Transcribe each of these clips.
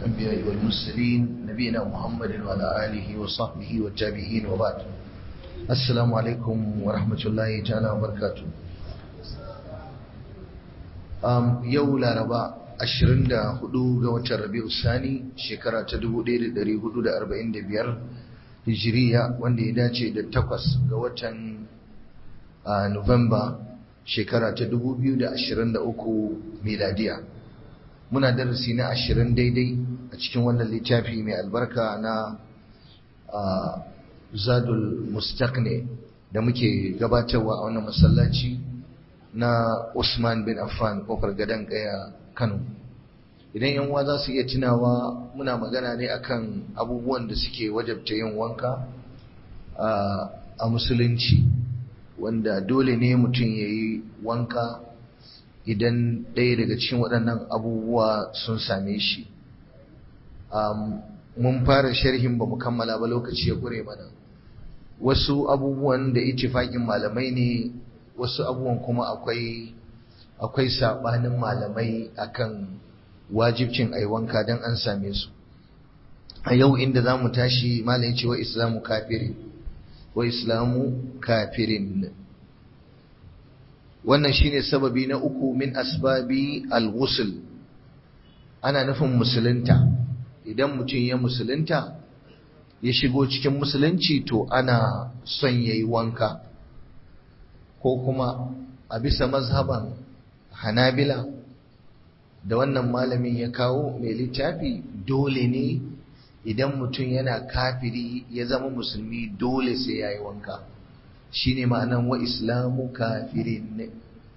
الأنبياء والمرسلين نبينا محمد وعلى آله وصحبه والتابعين وبعد السلام عليكم ورحمة الله تعالى وبركاته um, yau laraba 24 ga watan rabi'u sani shekara ta 1445 hijiriya wanda ya dace da takwas ga watan uh, nuwamba shekara ta 2023 miladiya muna darasi na 20 daidai a cikin wannan littafi mai albarka na uh, zadul mustaqni da muke gabatarwa a wannan masallaci na Usman bin Affan kofar gadon kaya Kano idan yan uwa za su iya tunawa muna magana ne akan abubuwan da suke wajabta yin wanka a musulunci wanda dole ne mutum ya yi wanka idan ɗaya daga cikin waɗannan abubuwa sun same shi mun fara sharhin ba mu kammala ba lokaci ya ƙure mana wasu abubuwan da ittifaƙin malamai ne wasu abubuwan kuma akwai akwai sabanin malamai akan wajibcin ai wanka dan an same su a yau inda zamu tashi malai ce wa islamu kafirin wa islamu kafirin wannan shine sababi na uku min asbabi al-ghusl ana nufin musulunta idan mutum ya musulunta ya shigo cikin musulunci to ana son yayi wanka ko kuma a bisa mazhaban hanabila da wannan malamin ya kawo mai littafi dole ne idan mutum yana kafiri ya zama musulmi dole sai ya yi wanka shi ne ma'anan wa islamu kafirin ne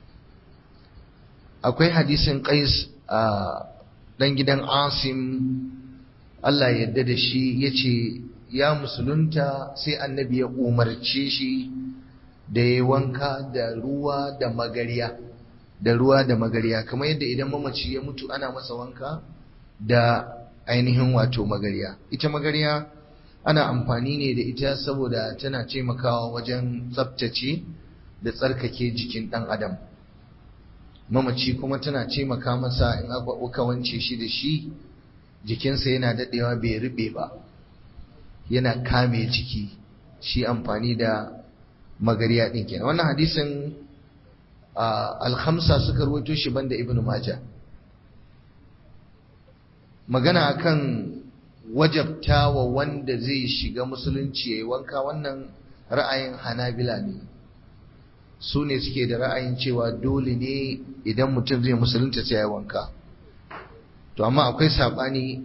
akwai hadisin qais a ɗan gidan asim Allah yadda da shi ya ce ya musulunta sai annabi ya umarce shi da ya wanka da ruwa da magariya da ruwa da magariya kamar yadda idan mamaci ya mutu ana masa wanka da ainihin wato magariya ita magariya ana amfani ne da ita saboda tana taimakawa wajen tsaftace da tsarkake jikin ɗan adam mamaci kuma tana taimaka masa in aka wance shi da shi jikinsa yana daɗewa bai rube ba yana kame jiki shi amfani da magariya din kenan wannan hadisin al-khamsa suka rawaito shi banda ibnu maja magana akan wajabtawa wanda zai shiga musulunci yayi wanka wannan ra'ayin hanabila ne su ne suke da ra'ayin cewa dole ne idan mutum zai musulunta sai yayi wanka to amma akwai sabani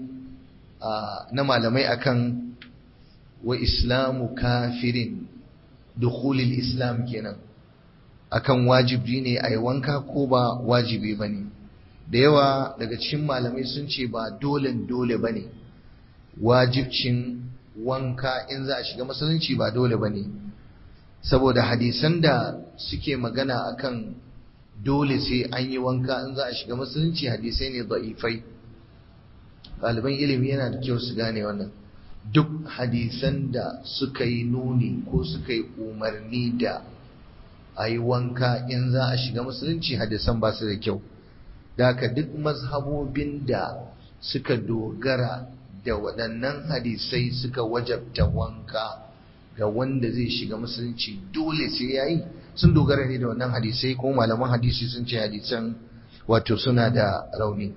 na malamai akan wa islamu kafirin dukhulil islam kenan akan wajibi ne a yi wanka ko ba wajibi ba ne da yawa daga cikin malamai sun ce ba dole dole ba ne wajibcin wanka in za a shiga musulunci ba dole ba ne saboda hadisan da suke magana akan dole sai an yi wanka in za a shiga musulunci hadisai ne da'ifai ɗaliban ilimi yana da kyau su gane wannan duk hadisan da suka yi nuni ko suka yi umarni da a yi wanka in za a shiga musulunci hadisan ba su da kyau da haka duk mazhabobin da suka dogara da waɗannan hadisai suka wajabta wanka ga wanda zai shiga musulunci dole sai ya yi sun dogara ne da wannan hadisai ko malaman hadisi sun ce hadisan wato suna da rauni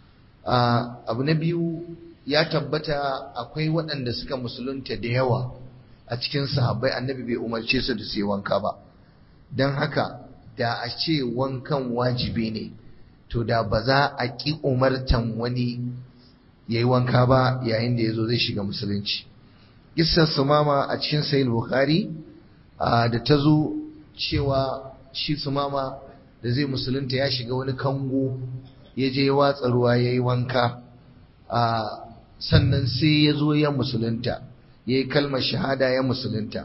abu na biyu ya tabbata akwai waɗanda suka musulunta da yawa a cikin sahabbai annabi bai umarce su da su yi wanka ba don haka da a ce wankan wajibi ne to da ba za a ƙi umartan wani ya yi wanka ba yayin da ya zo zai shiga musulunci Kissar sumama a cikin sayin bukhari da ta zo cewa shi sumama da zai musulunta ya shiga wani kango ya je ya watsa ruwa ya yi wanka sannan sai ya zo ya musulunta ya yi kalmar shahada ya musulunta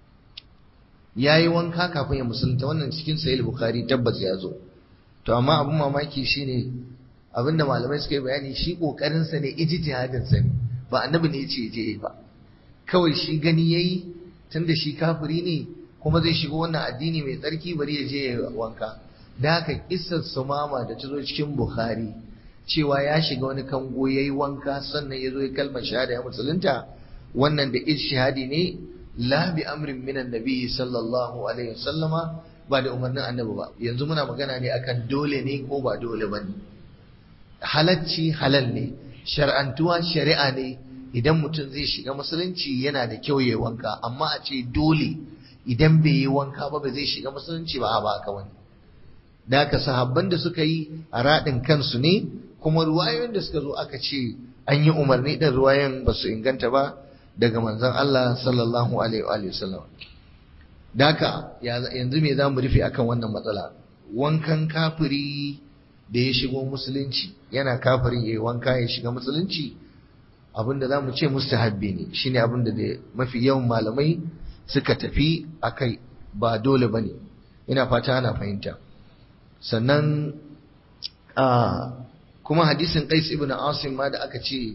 ya yi wanka kafin ya musulunta wannan cikin sahih bukhari tabbas ya zo to amma abin mamaki shine abinda malamai suka yi bayani shi kokarin sa ne ijtihadin sa ne ba annabi ne yace je ba kawai shi gani yayi tunda shi kafiri ne kuma zai shiga wannan addini mai tsarki bari ya je ya wanka da haka kissar sumama da ta zo cikin bukhari cewa ya shiga wani kango ya yi wanka sannan ya zo ya kalmar shahada ya musulunta wannan da ishihadi ne la bi amrin minan nabi sallallahu alaihi wasallama ba da umarnin annabi ba yanzu muna magana ne akan dole ne ko ba dole ba ne halacci halal ne shar'antuwa shari'a ne idan mutum zai shiga musulunci yana da kyau ya wanka amma a ce dole idan bai yi wanka ba ba zai shiga musulunci ba ba haka wani da haka sahabban da suka yi a raɗin kansu ne kuma ruwayoyin da suka zo aka ce an yi umarni ɗin ruwayan ba su inganta ba daga manzon Allah sallallahu alaihi wa sallam da haka yanzu me za mu rufe akan wannan matsala wankan kafiri da ya shigo musulunci yana kafirin ya yi wanka ya shiga musulunci abinda za mu ce mustahabbi ne shine abinda da mafi yawan malamai suka tafi a kai ba dole ba ne ina fata ana fahimta sannan kuma hadisin qais ibn asim ma da aka ce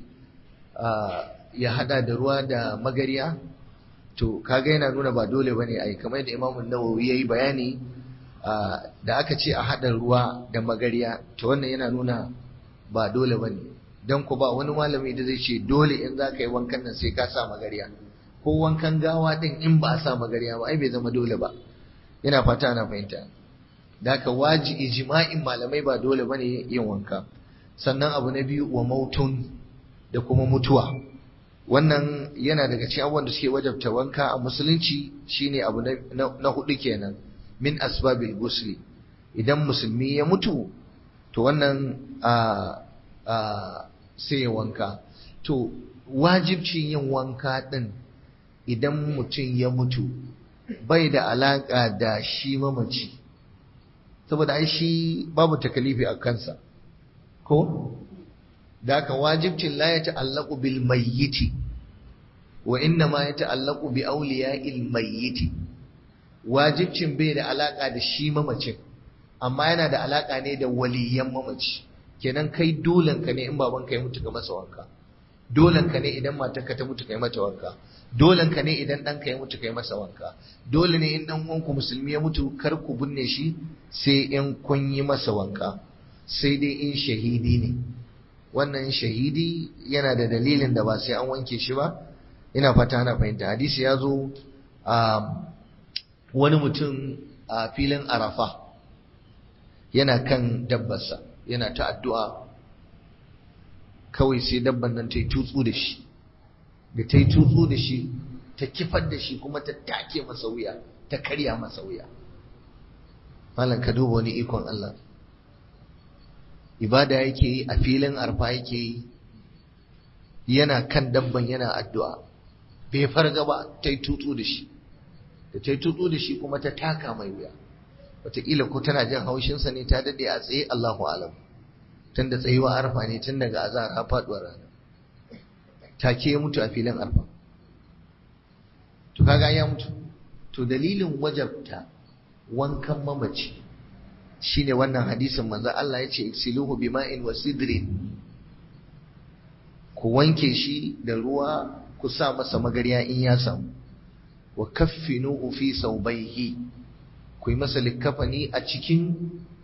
ya hada da ruwa da magariya to kaga yana nuna ba dole bane ai kamar yadda imamu nawawi yayi bayani da aka ce a hada ruwa da magariya to wannan yana nuna ba dole bane dan ku ba wani malami da zai ce dole in za ka yi wankan nan sai ka sa magariya ko wankan gawa din in ba a sa magariya ba ai bai zama dole ba ina fata ana fahimta da haka waji ijma'in malamai ba dole bane yin wanka sannan abu na biyu wa mautun da kuma mutuwa wannan yana daga cikin abubuwan da suke wajabta wanka a musulunci shine abu na hudu kenan min asbabil gusli idan musulmi ya mutu to wannan a a sai ya wanka to wajibcin yin wanka din idan mutum ya mutu bai da alaka da shi mamaci saboda ai shi babu takalifi a kansa ko da haka wajibcin la ya ta'allaqu bil mayyiti wa inna ma ya ta'allaqu bi awliya'il mayyiti wajibcin bai da alaka da shi mamacin amma yana da alaka ne da waliyan mamaci kenan kai dolen ka ne in baban ka ya mutu ka masa wanka dolen ka ne idan matarka ta mutu kai mata wanka dolen ka ne idan ɗanka ya mutu kai masa wanka dole ne in ɗan uwanku musulmi ya mutu kar ku binne shi sai in kun yi masa wanka sai dai in shahidi ne wannan shahidi yana da dalilin da ba sai an wanke shi ba ina fata ana fahimta hadisi ya zo a wani mutum a filin arafa yana kan dabbarsa yana ta addu'a kawai sai dabban nan ta yi tutsu da shi da ta yi tutsu da shi ta kifar da shi kuma ta take masa wuya ta karya masa wuya malam ka duba wani ikon Allah ibada yake yi a filin arfa yake yi yana kan dabban yana addu'a bai farga ba ta yi tutsu da shi da ta yi tutsu da shi kuma ta taka mai wuya wataƙila ko tana jin haushinsa ne ta daɗe a tsaye Allahu alam tun da tsayuwa arfa ne tun daga azahar har faɗuwar rana take ya mutu a filin arfa to kaga ya mutu to dalilin wajabta wankan mamaci shine wannan hadisin manzo Allah ya ce iksiluhu bima'in wa sidrin ku wanke shi da ruwa ku sa masa magariya in ya samu wa kaffinuhu fi saubaihi ku yi masa likkafani a cikin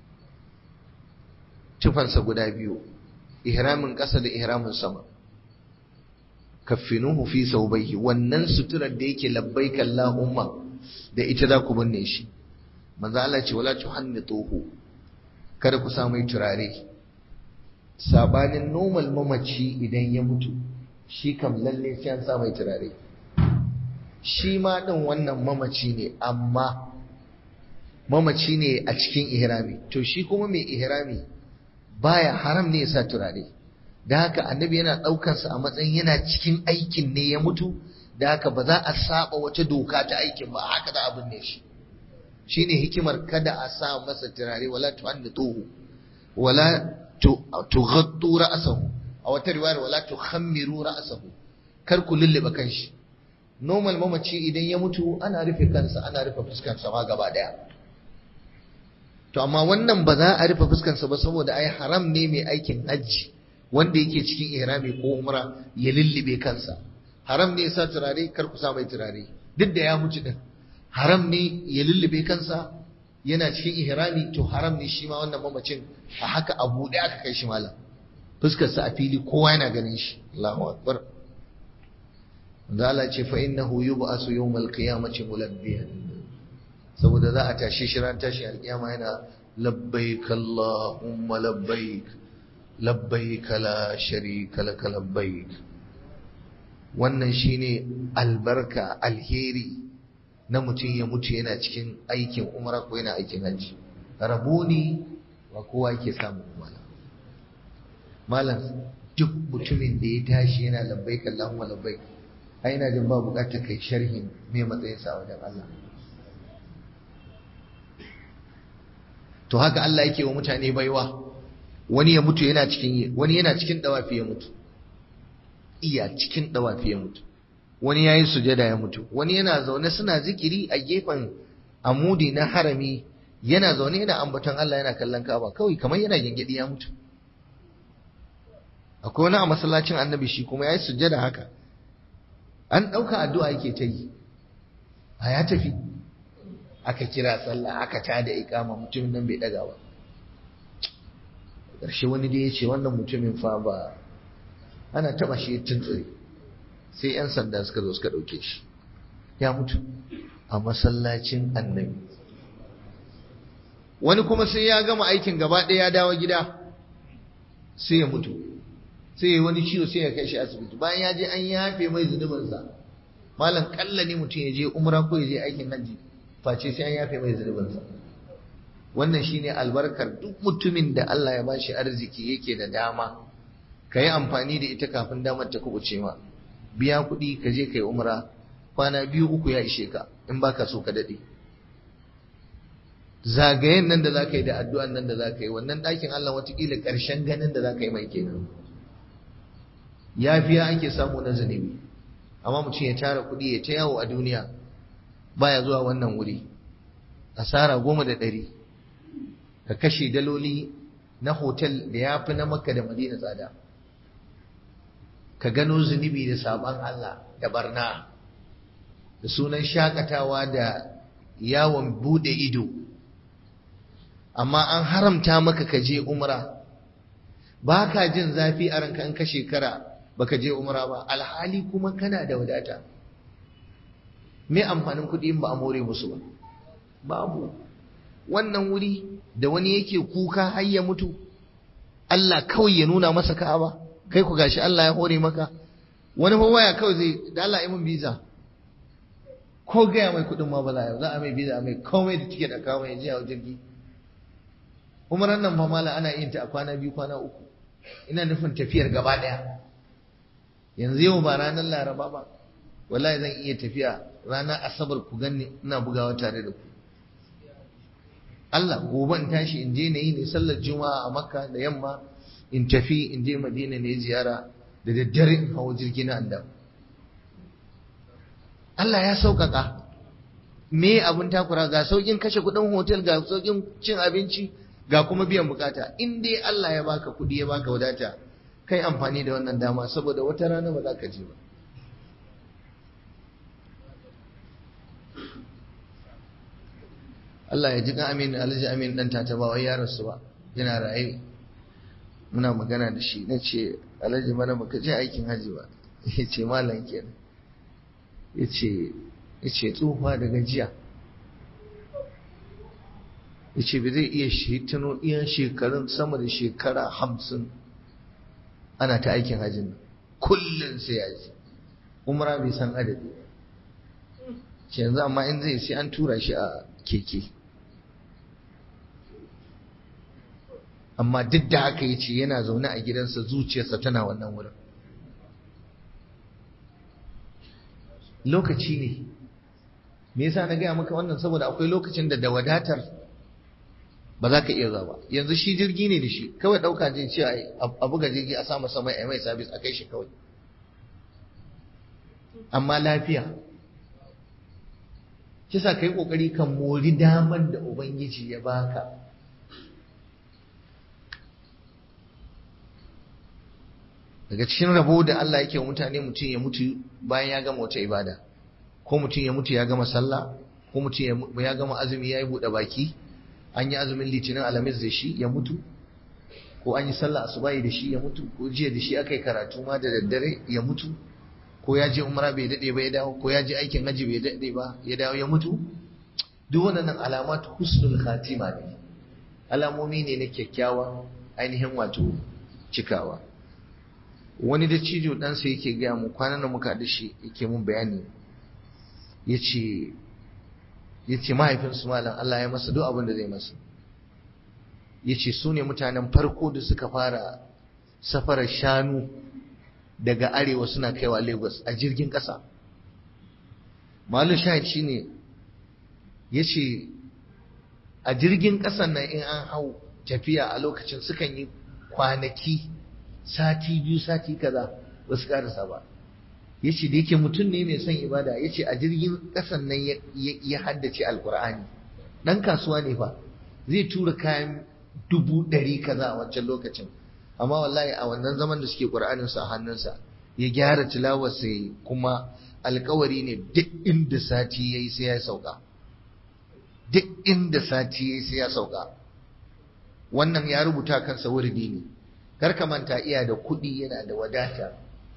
tufansa guda biyu ihramin ƙasa da ihramin sama kaffinuhu fi saubaihi wannan suturar da yake labbaika Allahumma da ita za ku binne shi manzo Allah ce wala tuhannituhu kada ku sa mai turare sabanin normal mamaci idan ya mutu shi kam lalle sai an sa mai turare shi ma din wannan mamaci ne amma mamaci ne a cikin ihrami to shi kuma mai ihrami baya haram ne ya sa turare da haka annabi yana ɗaukansa a matsayin yana cikin aikin ne ya mutu da haka ba za a saba wata doka ta aikin ba haka da abin ne shi shine hikimar kada a sa masa turare wala tuhannituhu wala tughattu ra'sahu a wata riwayar wala tukhammiru ra'sahu kar ku lullube kanshi normal mamaci idan ya mutu ana rufe kansa ana rufe fuskarsa ma gaba daya to amma wannan ba za a rufe fuskarsa ba saboda ai haram ne mai aikin hajji wanda yake cikin ihrami ko umra ya lullube kansa haram ne ya sa turare kar ku sa mai turare duk da ya mutu din haram ne ya lullube kansa yana cikin ihrami to haram ne shi ma wannan mamacin a haka a buɗe aka kai shi malam fuskarsa a fili kowa yana ganin shi Allahu akbar da Allah ce fa innahu yub'asu yawmal qiyamati mulabbiyan saboda za a tashi shi ran tashi alkiyama yana labbaik Allahumma labbaik labbaik la sharika lak labbaik wannan shine albarka alheri na mutum ya mutu yana cikin aikin umra ko yana aikin hajji raboni ba kowa yake samu wala malam duk mutumin da ya tashi yana labbaik Allahumma labbaik ai ina jin ba bukatar kai sharhin me matsayin sa wajen Allah to haka Allah yake wa mutane baiwa wani ya mutu yana cikin wani yana cikin dawafi ya mutu iya cikin dawafi ya mutu wani yayi sujada ya mutu wani yana zaune suna zikiri a gefen amudi na harami yana zaune yana ambaton Allah yana kallon Ka'aba kawai kamar yana gingidi ya mutu akwai wani a masallacin annabi shi kuma yayi sujada haka an dauka addu'a yake ta yi a ya tafi aka kira sallah aka tada iqama mutumin nan bai daga ba ƙarshe wani da ya ce wannan mutumin fa ba ana taba shi tuntsire sai 'yan sanda suka zo suka ɗauke shi ya mutu a masallacin annabi wani kuma sai ya gama aikin gaba ɗaya ya dawo gida sai ya mutu sai ya wani ciwo sai ya kai shi asibiti bayan ya je an yafe mai zunubinsa malam kalla ne mutum ya je umra ko ya je aikin hajji face sai an yafe mai zunubinsa wannan shine albarkar duk mutumin da Allah ya bashi arziki yake da dama ka yi amfani da ita kafin damar ta kubuce ma biya kuɗi ka je ka yi umra kwana biyu uku ya ishe ka in baka so ka daɗe zagayen nan da za ka yi da addu'an nan da za ka yi wannan ɗakin Allah watakila ƙarshen ganin da za ka yi mai kenan yafiya ake samu na zunubi amma mutum ya tara kuɗi ya ta yawo a duniya baya zuwa wannan wuri asara goma da ɗari ka kashe daloli na hotel da ya fi na makka da madina tsada ka gano zunubi da sabon Allah da barna da sunan shakatawa da yawon bude ido amma an haramta maka ka je umra ba ka jin zafi a ranka in ka shekara baka je umra ba alhali kuma kana da wadata me amfanin kuɗi in ba a more musu ba babu wannan wuri da wani yake kuka har ya mutu Allah kawai ya nuna masa ka'aba kai ku gashi Allah ya hore maka wani fa waya kawai zai da Allah mun biza ko gaya mai kuɗin ma bala za a mai biza a mai komai da tiket a kawo mai jiya jirgi umaran nan fa mala ana yin ta a kwana biyu kwana uku ina nufin tafiyar gaba ɗaya yanzu yau ba ranar laraba ba wallahi zan iya tafiya ranar asabar ku ganni ina bugawa tare da ku Allah gobe in tashi in je na yi ne sallar juma'a a makka da yamma in tafi in je madina ne ziyara da daddare in hawo jirgi na andam Allah ya sauƙaƙa me abin takura ga sauƙin kashe kuɗin hotel ga sauƙin cin abinci ga kuma biyan bukata in dai Allah ya baka kuɗi ya baka wadata kai amfani da wannan dama saboda wata rana ba za ka je ba Allah ya ji kan amin alhaji amin dan tata ba wai ya rasu ba yana raye muna magana da shi na ce alhaji mana baka je aikin haji ba ya ce malam kenan ya ce ya ce tsufa da gajiya ya ce bai zai iya shi tuno iya shekarun sama da shekara hamsin ana ta aikin hajjin nan kullum sai ya ji umra bai san adadi shi yanzu amma in zai sai an tura shi a keke amma duk da haka ya ce yana zaune a gidansa zuciyarsa tana wannan wurin lokaci ne me yasa na gaya maka wannan saboda akwai lokacin da da wadatar ba za ka iya zuwa yanzu shi jirgi ne da shi kawai ɗauka je ce a buga jirgi a samu sama a mai sabis a kai shi kawai amma lafiya kisa ka yi ƙoƙari kan mori damar da ubangiji ya baka daga cikin rabo da Allah yake mutane mutum ya mutu bayan ya gama wata ibada ko mutum ya mutu ya gama sallah ko mutum ya gama azumi ya yi buɗe baki an yi azumin litinin alamis da shi ya mutu ko an yi sallah asubahi da shi ya mutu ko jiya da shi aka yi karatu ma da daddare ya mutu ko ya je umra bai dade ba ya dawo ko ya je aikin haji bai dade ba ya dawo ya mutu duk wannan alamat husnul khatima ne alamomi ne na kyakkyawan ainihin wato cikawa wani da cijo ɗansa yake gaya mu kwanan da muka da shi yake mun bayani ya ce ya ce mahaifinsu malam Allah ya masa duk abin da zai masa ya ce su ne mutanen farko da suka fara safarar shanu daga arewa suna kaiwa lagos a jirgin ƙasa malu shahid shi ne ya ce a jirgin ƙasan nan in an hau tafiya a lokacin sukan yi kwanaki sati biyu sati kaza ba su karasa ba ya ce da yake mutum ne mai son ibada ya ce a jirgin ƙasan nan ya haddace alkur'ani ɗan kasuwa ne fa zai tura kayan dubu ɗari kaza a wancan lokacin amma wallahi a wannan zaman da suke ƙur'aninsa a hannunsa ya gyara tilawar sai kuma alkawari ne duk inda sati ya yi sai ya sauka duk inda sati ya yi sai ya sauka wannan ya rubuta kansa wurdi ne kar ka manta iya da kuɗi yana da wadata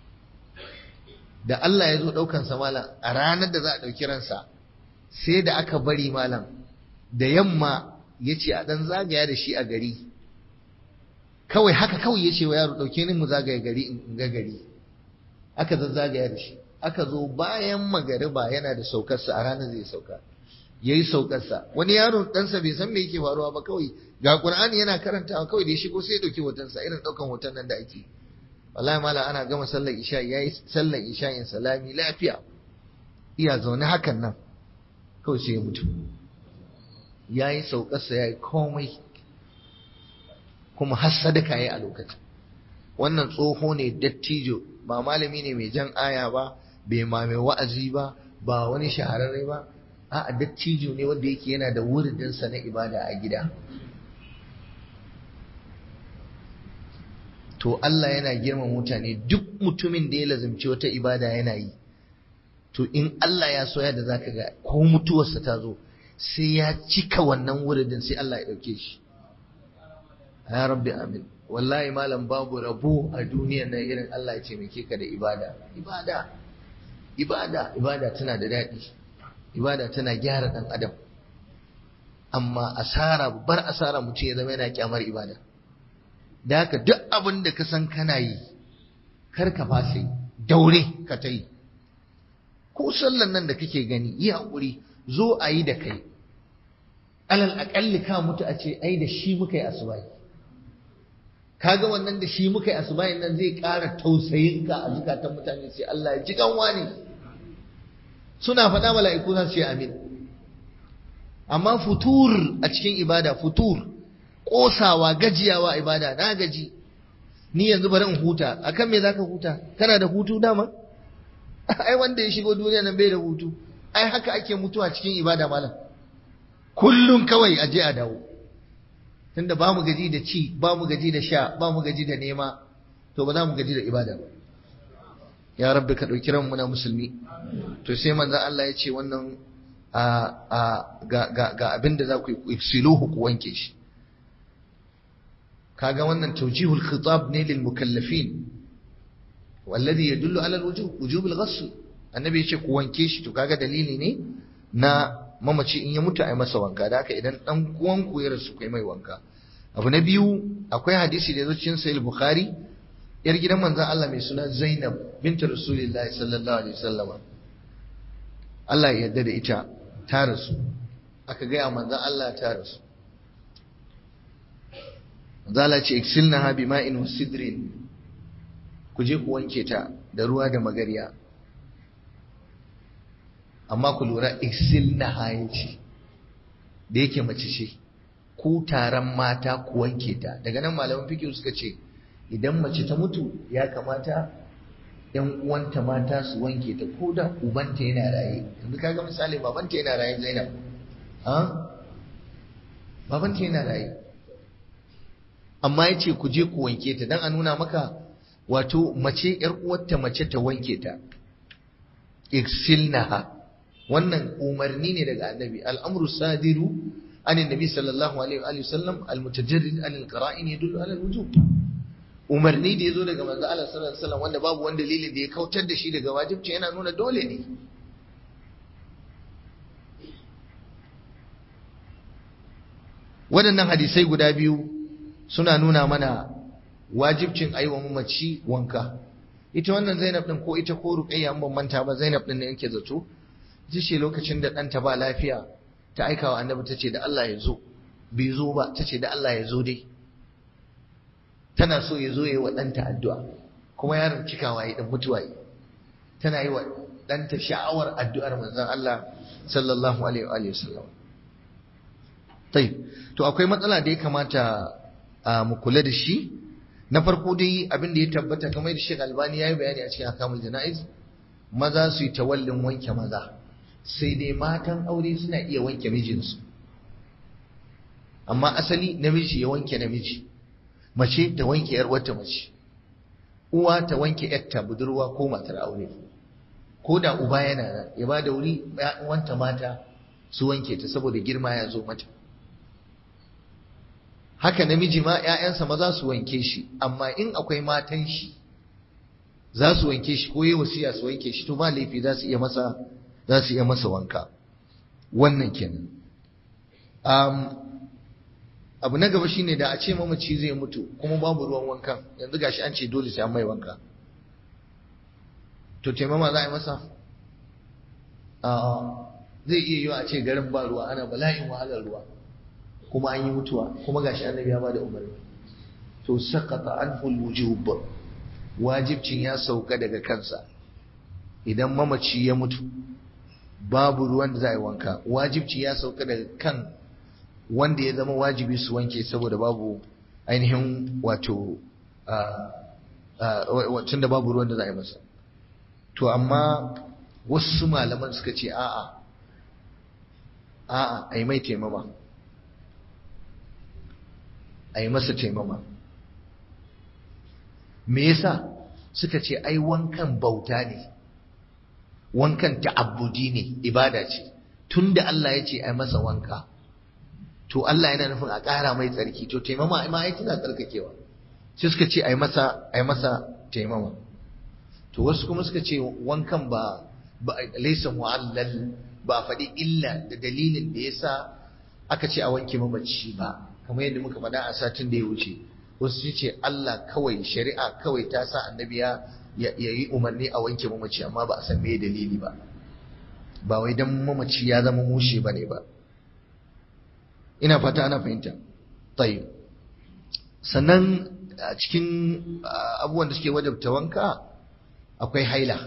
da Allah ya zo ɗaukansa malam a ranar da za a ɗauki ransa sai da aka bari malam da yamma ya ce a ɗan zagaya da shi a gari kawai haka kawai ya ce wa yaro ɗauke ni mu zagaya gari in ga gari aka zazzagaya da shi aka zo bayan magariba yana da saukarsa a ranar zai sauka ya yi saukarsa wani yaro ɗansa bai san me yake faruwa ba kawai ga ƙur'ani yana karantawa kawai da ya shigo sai ya ɗauki hotonsa irin ɗaukan hoton nan da ake wallahi malam ana gama sallar isha yayi sallar isha'in salami lafiya iya zaune hakan nan kawai sai ya mutu yayi saukarsa yayi komai kuma har sadaka yayi a lokacin wannan tsoho ne dattijo ba malami ne mai jan aya ba bai ma mai wa'azi ba ba wani shahararre ba a'a dattijo ne wanda yake yana da wuridinsa na ibada a gida to Allah yana girma mutane duk mutumin da ya lazimci wata ibada yana yi to in Allah ya soya da zaka ga ko mutuwarsa ta zo sai ya cika wannan wuridin sai Allah ya dauke shi ya rabbi amin wallahi malam babu rabo a duniya na irin Allah ya taimake ka da ibada ibada ibada ibada tana da daɗi ibada tana gyara ɗan adam amma asara bar asara mutum ya zama yana kyamar ibada da haka duk abin da ka san kana yi kar ka fasa daure ka ta yi ko sallan nan da kake gani yi haƙuri zo a yi da kai alal aƙalli ka mutu a ce ai da shi muka yi asubai kaga wannan da shi muka yi asubai nan zai ƙara tausayin ka a zukatan mutane sai Allah ya ji kanwa ne suna faɗa mala'iku za su ce amin amma futur a cikin ibada futur ƙosawa gajiyawa ibada na gaji ni yanzu bari in huta akan me zaka huta kana da hutu dama ai wanda ya shigo duniya nan bai da hutu ai haka ake mutuwa cikin ibada malam kullum kawai aje a dawo tunda ba mu gaji da ci ba mu gaji da sha ba mu gaji da nema to ba za mu gaji da ibada ba ya rabbi ka ɗauki ranmu na musulmi to sai manzo Allah ya ce wannan a a ga ga ga abin da za ku yi siluhu ku wanke shi kaga wannan tawjihul khitab ne lil mukallafin والذي يدل على الوجوب وجوب الغسل annabi ya ce ku wanke shi to kaga dalili ne na mamaci in ya mutu a masa wanka da haka idan dan uwanku ya rasu kai mai wanka abu na biyu akwai hadisi da ya zo cikin sahih bukhari yar gidan manzon Allah mai suna Zainab bintu Rasulullahi sallallahu alaihi wasallam Allah ya yarda da ita ta rasu aka gaya manzon Allah ta rasu manzon Allah ce iksilnaha bima'in wasidrin ku je ku wanke ta da ruwa da magariya amma ku lura iksilnaha yace da yake mace ce ku taron mata ku wanke ta daga nan malaman fiqh suka ce idan mace ta mutu ya kamata ‘yan uwanta mata su wanke ta ko da ubanta yana raye yanzu kaga misali babanta yana raye zainab ha babanta yana raye amma ya ce ku je ku wanke ta don a nuna maka wato mace ‘yar uwarta mace ta wanke ta iksilnaha wannan umarni ne daga annabi al'amru sadiru عن النبي صلى الله عليه وآله وسلم المتجرد عن القرائن يدل على الوجوب umarni da ya zo daga manzo Allah sallallahu alaihi wasallam wanda babu wani dalili da ya kautar da shi daga wajibci yana nuna dole ne waɗannan hadisai guda biyu suna nuna mana wajibcin aiwa mamaci wanka ita wannan Zainab din ko ita ko Ruqayya an ban manta ba Zainab din ne yake zato ce lokacin da ɗanta ba lafiya ta aika wa annabi ta ce da Allah ya zo bai zo ba ta ce da Allah ya zo dai tana so ya zo ya yi wa ɗanta addu'a kuma yaron cikawa ya ɗan mutuwa yi tana yi wa ɗanta sha'awar addu'ar manzon Allah sallallahu alaihi wa sallam tai to akwai matsala da ya kamata mu kula da shi na farko dai abin da ya tabbata kamar da Sheikh Albani ya yi bayani a cikin akamul jana'iz maza su yi tawallin wanke maza sai dai matan aure suna iya wanke mijinsu amma asali namiji ya wanke namiji mace ta wanke yar wata mace uwa ta wanke yarta budurwa ko matar aure ko da uba yana nan ya ba da wuri wanta mata su wanke ta saboda girma ya zo mata haka namiji ma ‘ya'yansa maza su wanke shi amma in akwai matan shi za su wanke shi ko yi wasiya su wanke shi to ba laifi za su iya masa za su iya masa wanka wannan kenan um, abu na gaba shine da a ce mamaci zai mutu kuma babu ruwan wankan yanzu gashi an ce dole sai an mai wanka to taimama za a yi masa zai iya yiwa a ce garin ba ruwa ana bala'in wahalar ruwa kuma an yi mutuwa kuma gashi annabi ya bada umarni to saqata anhu alwujub wajibcin ya sauka daga kansa idan mamaci ya mutu babu ruwan da za a yi wanka wajibci ya sauka daga kan wanda ya zama wajibi su wanke saboda babu ainihin wato tun da babu ruwan da za a yi masa to amma wasu malaman suka ce a'a a'a a yi mai taimama a yi masa taimama me yasa suka ce ai wankan bauta ne wankan ta'abbudi ne ibada ce tunda Allah ya ce ai masa wanka to Allah yana nufin a ƙara mai tsarki to taimama ma ai tana tsarkakewa sai suka ce ai masa ai masa taimama to wasu kuma suka ce wankan ba ba laysa mu'allal ba faɗi illa da dalilin da yasa aka ce a wanke mamaci ba kamar yadda muka faɗa a satin da ya wuce wasu ce Allah kawai shari'a kawai ta sa annabi ya yi umarni a wanke mamaci amma ba a san me dalili ba ba wai dan mamaci ya zama mushe ba ne ba ina fata ana fahimta tayyib sannan a cikin abubuwan da suke wajabta wanka akwai haila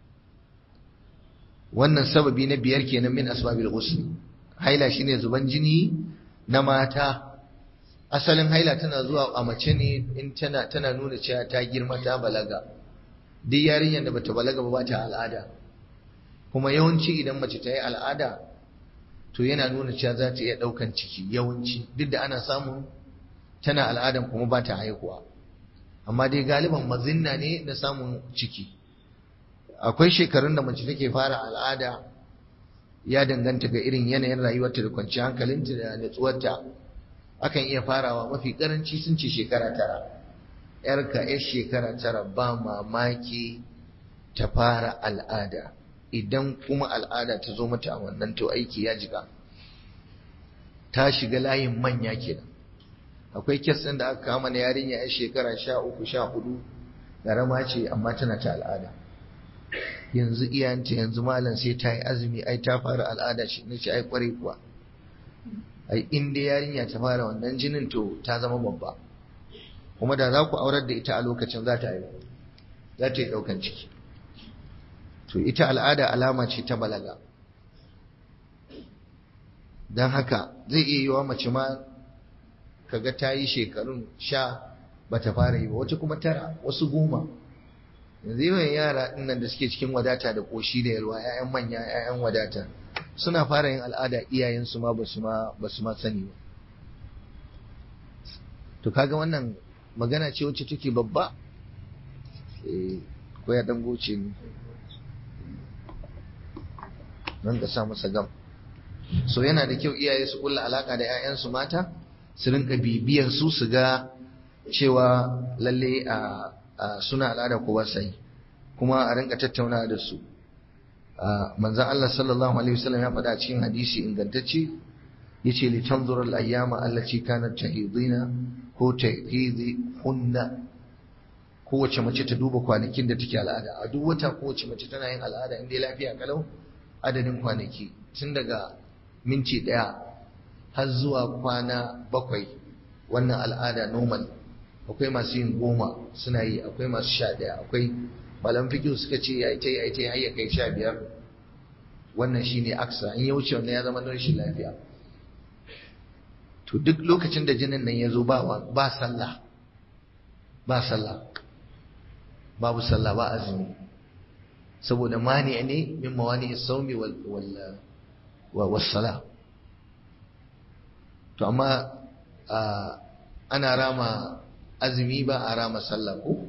wannan sababi na biyar kenan min asbabil ghusl haila shine zuban jini na mata asalin haila tana zuwa a mace ne in tana tana nuna cewa ta girma ta balaga duk yarinyar da bata balaga ba ta al'ada kuma yawanci idan mace ta yi al'ada to yana nuna cewa za ta iya ɗaukan ciki yawanci duk da ana samun tana al'adan kuma ba ta haihuwa amma dai galiban mazinna ne na samun ciki akwai shekarun da mace take fara al'ada ya danganta ga irin yanayin rayuwarta da kwanciyar hankalinta da natsuwarta akan iya farawa mafi karanci sun ce shekara tara yarka yar shekara tara ba mamaki ta fara al'ada idan kuma al'ada ta zo mata a wannan to aiki ya jiga ta shiga layin manya kenan akwai kes ɗin da aka kama na yarinya yar shekara sha uku sha hudu ƙarama ce amma tana ta al'ada yanzu iyayenta yanzu malam sai ta yi azumi ai ta fara al'ada shi na ce ai kwarai kuwa ai in dai yarinya ta fara wannan jinin to ta zama babba kuma da za ku aurar da ita a lokacin za ta yi za ta yi ɗaukan ciki to ita al'ada alama ce ta balaga don haka zai iya yiwa mace ma kaga ta yi shekarun sha ba ta fara yi ba wata kuma tara wasu goma yanzu yawan yara dinnan da suke cikin wadata da ƙoshi da yalwa 'ya'yan manya 'ya'yan wadata suna fara yin al'ada iyayensu ma ba su ma sani ba to kaga wannan magana ce wacce take babba ko ya dan goce ni nan ka sa masa gam so yana da kyau iyaye su kulla alaka da 'ya'yansu mata su rinka bibiyar su su ga cewa lalle a suna al'ada ko ba sai kuma a rinka tattauna da su manzon Allah sallallahu alaihi wasallam ya faɗa cikin hadisi ingantacce yace li tanzura al-ayyama allati kanat tahidina ko tahidi hunna kowace mace ta duba kwanakin da take al'ada a duk wata kowace mace tana yin al'ada inda lafiya kalau adadin kwanaki tun daga minti ɗaya har zuwa kwana bakwai wannan al'ada normal akwai masu yin goma suna yi akwai masu sha ɗaya akwai malam fikiyu suka ce ya ita ya ita ya kai sha biyar wannan shine aksa in ya wuce wannan ya zama na rashin lafiya to duk lokacin da jinin nan ya zo ba ba sallah ba sallah babu sallah ba azumi saboda mani ne min mawani saumi wal wal wasala to amma ana rama azumi ba a rama sallah ko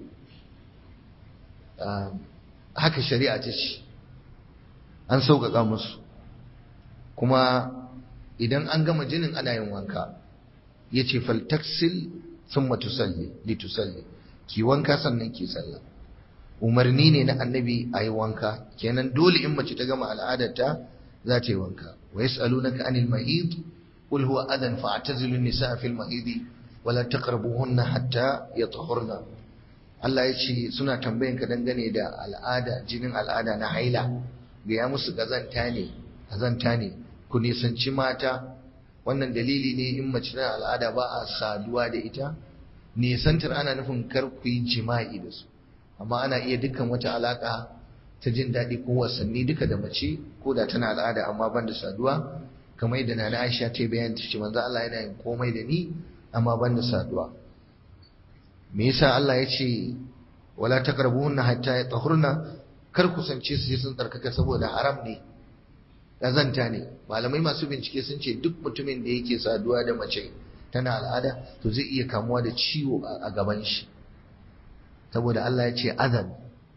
haka shari'a ta ce an sauƙaƙa musu kuma idan an gama jinin ana yin wanka ya ce faltaksil sun matusalli litusalli ki wanka sannan ki sallah umarni ne na annabi a yi wanka kenan dole in mace ta gama al'adarta za ta yi wanka wa yas'alunaka anil mahid qul huwa adan fa'tazilu an-nisaa fil mahid wa la taqrabuhunna hatta yatahurna Allah ya ce suna tambayan ka dangane da al'ada jinin al'ada na haila ga ya musu kazanta ne kazanta ne ku nisanci mata wannan dalili ne in mace na al'ada ba a saduwa da ita nisantar ana nufin kar ku yi jima'i da su amma ana iya dukkan wata alaka ta jin daɗi ko wasanni duka da mace ko da tana al'ada amma ban da saduwa kamar yadda nana Aisha ta bayan ta ce manzo Allah yana yin komai da ni amma ban da saduwa me yasa Allah ya ce wala taqrabuhunna hatta yatahurna kar kusance su sai sun tsarkaka saboda haram ne ƙazanta ne malamai masu bincike sun ce duk mutumin da yake saduwa da mace tana al'ada to zai iya kamuwa da ciwo a gaban shi saboda Allah ya ce azan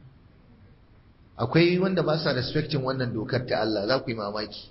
akwai wanda ba sa respecting wannan dokar ta Allah za ku yi mamaki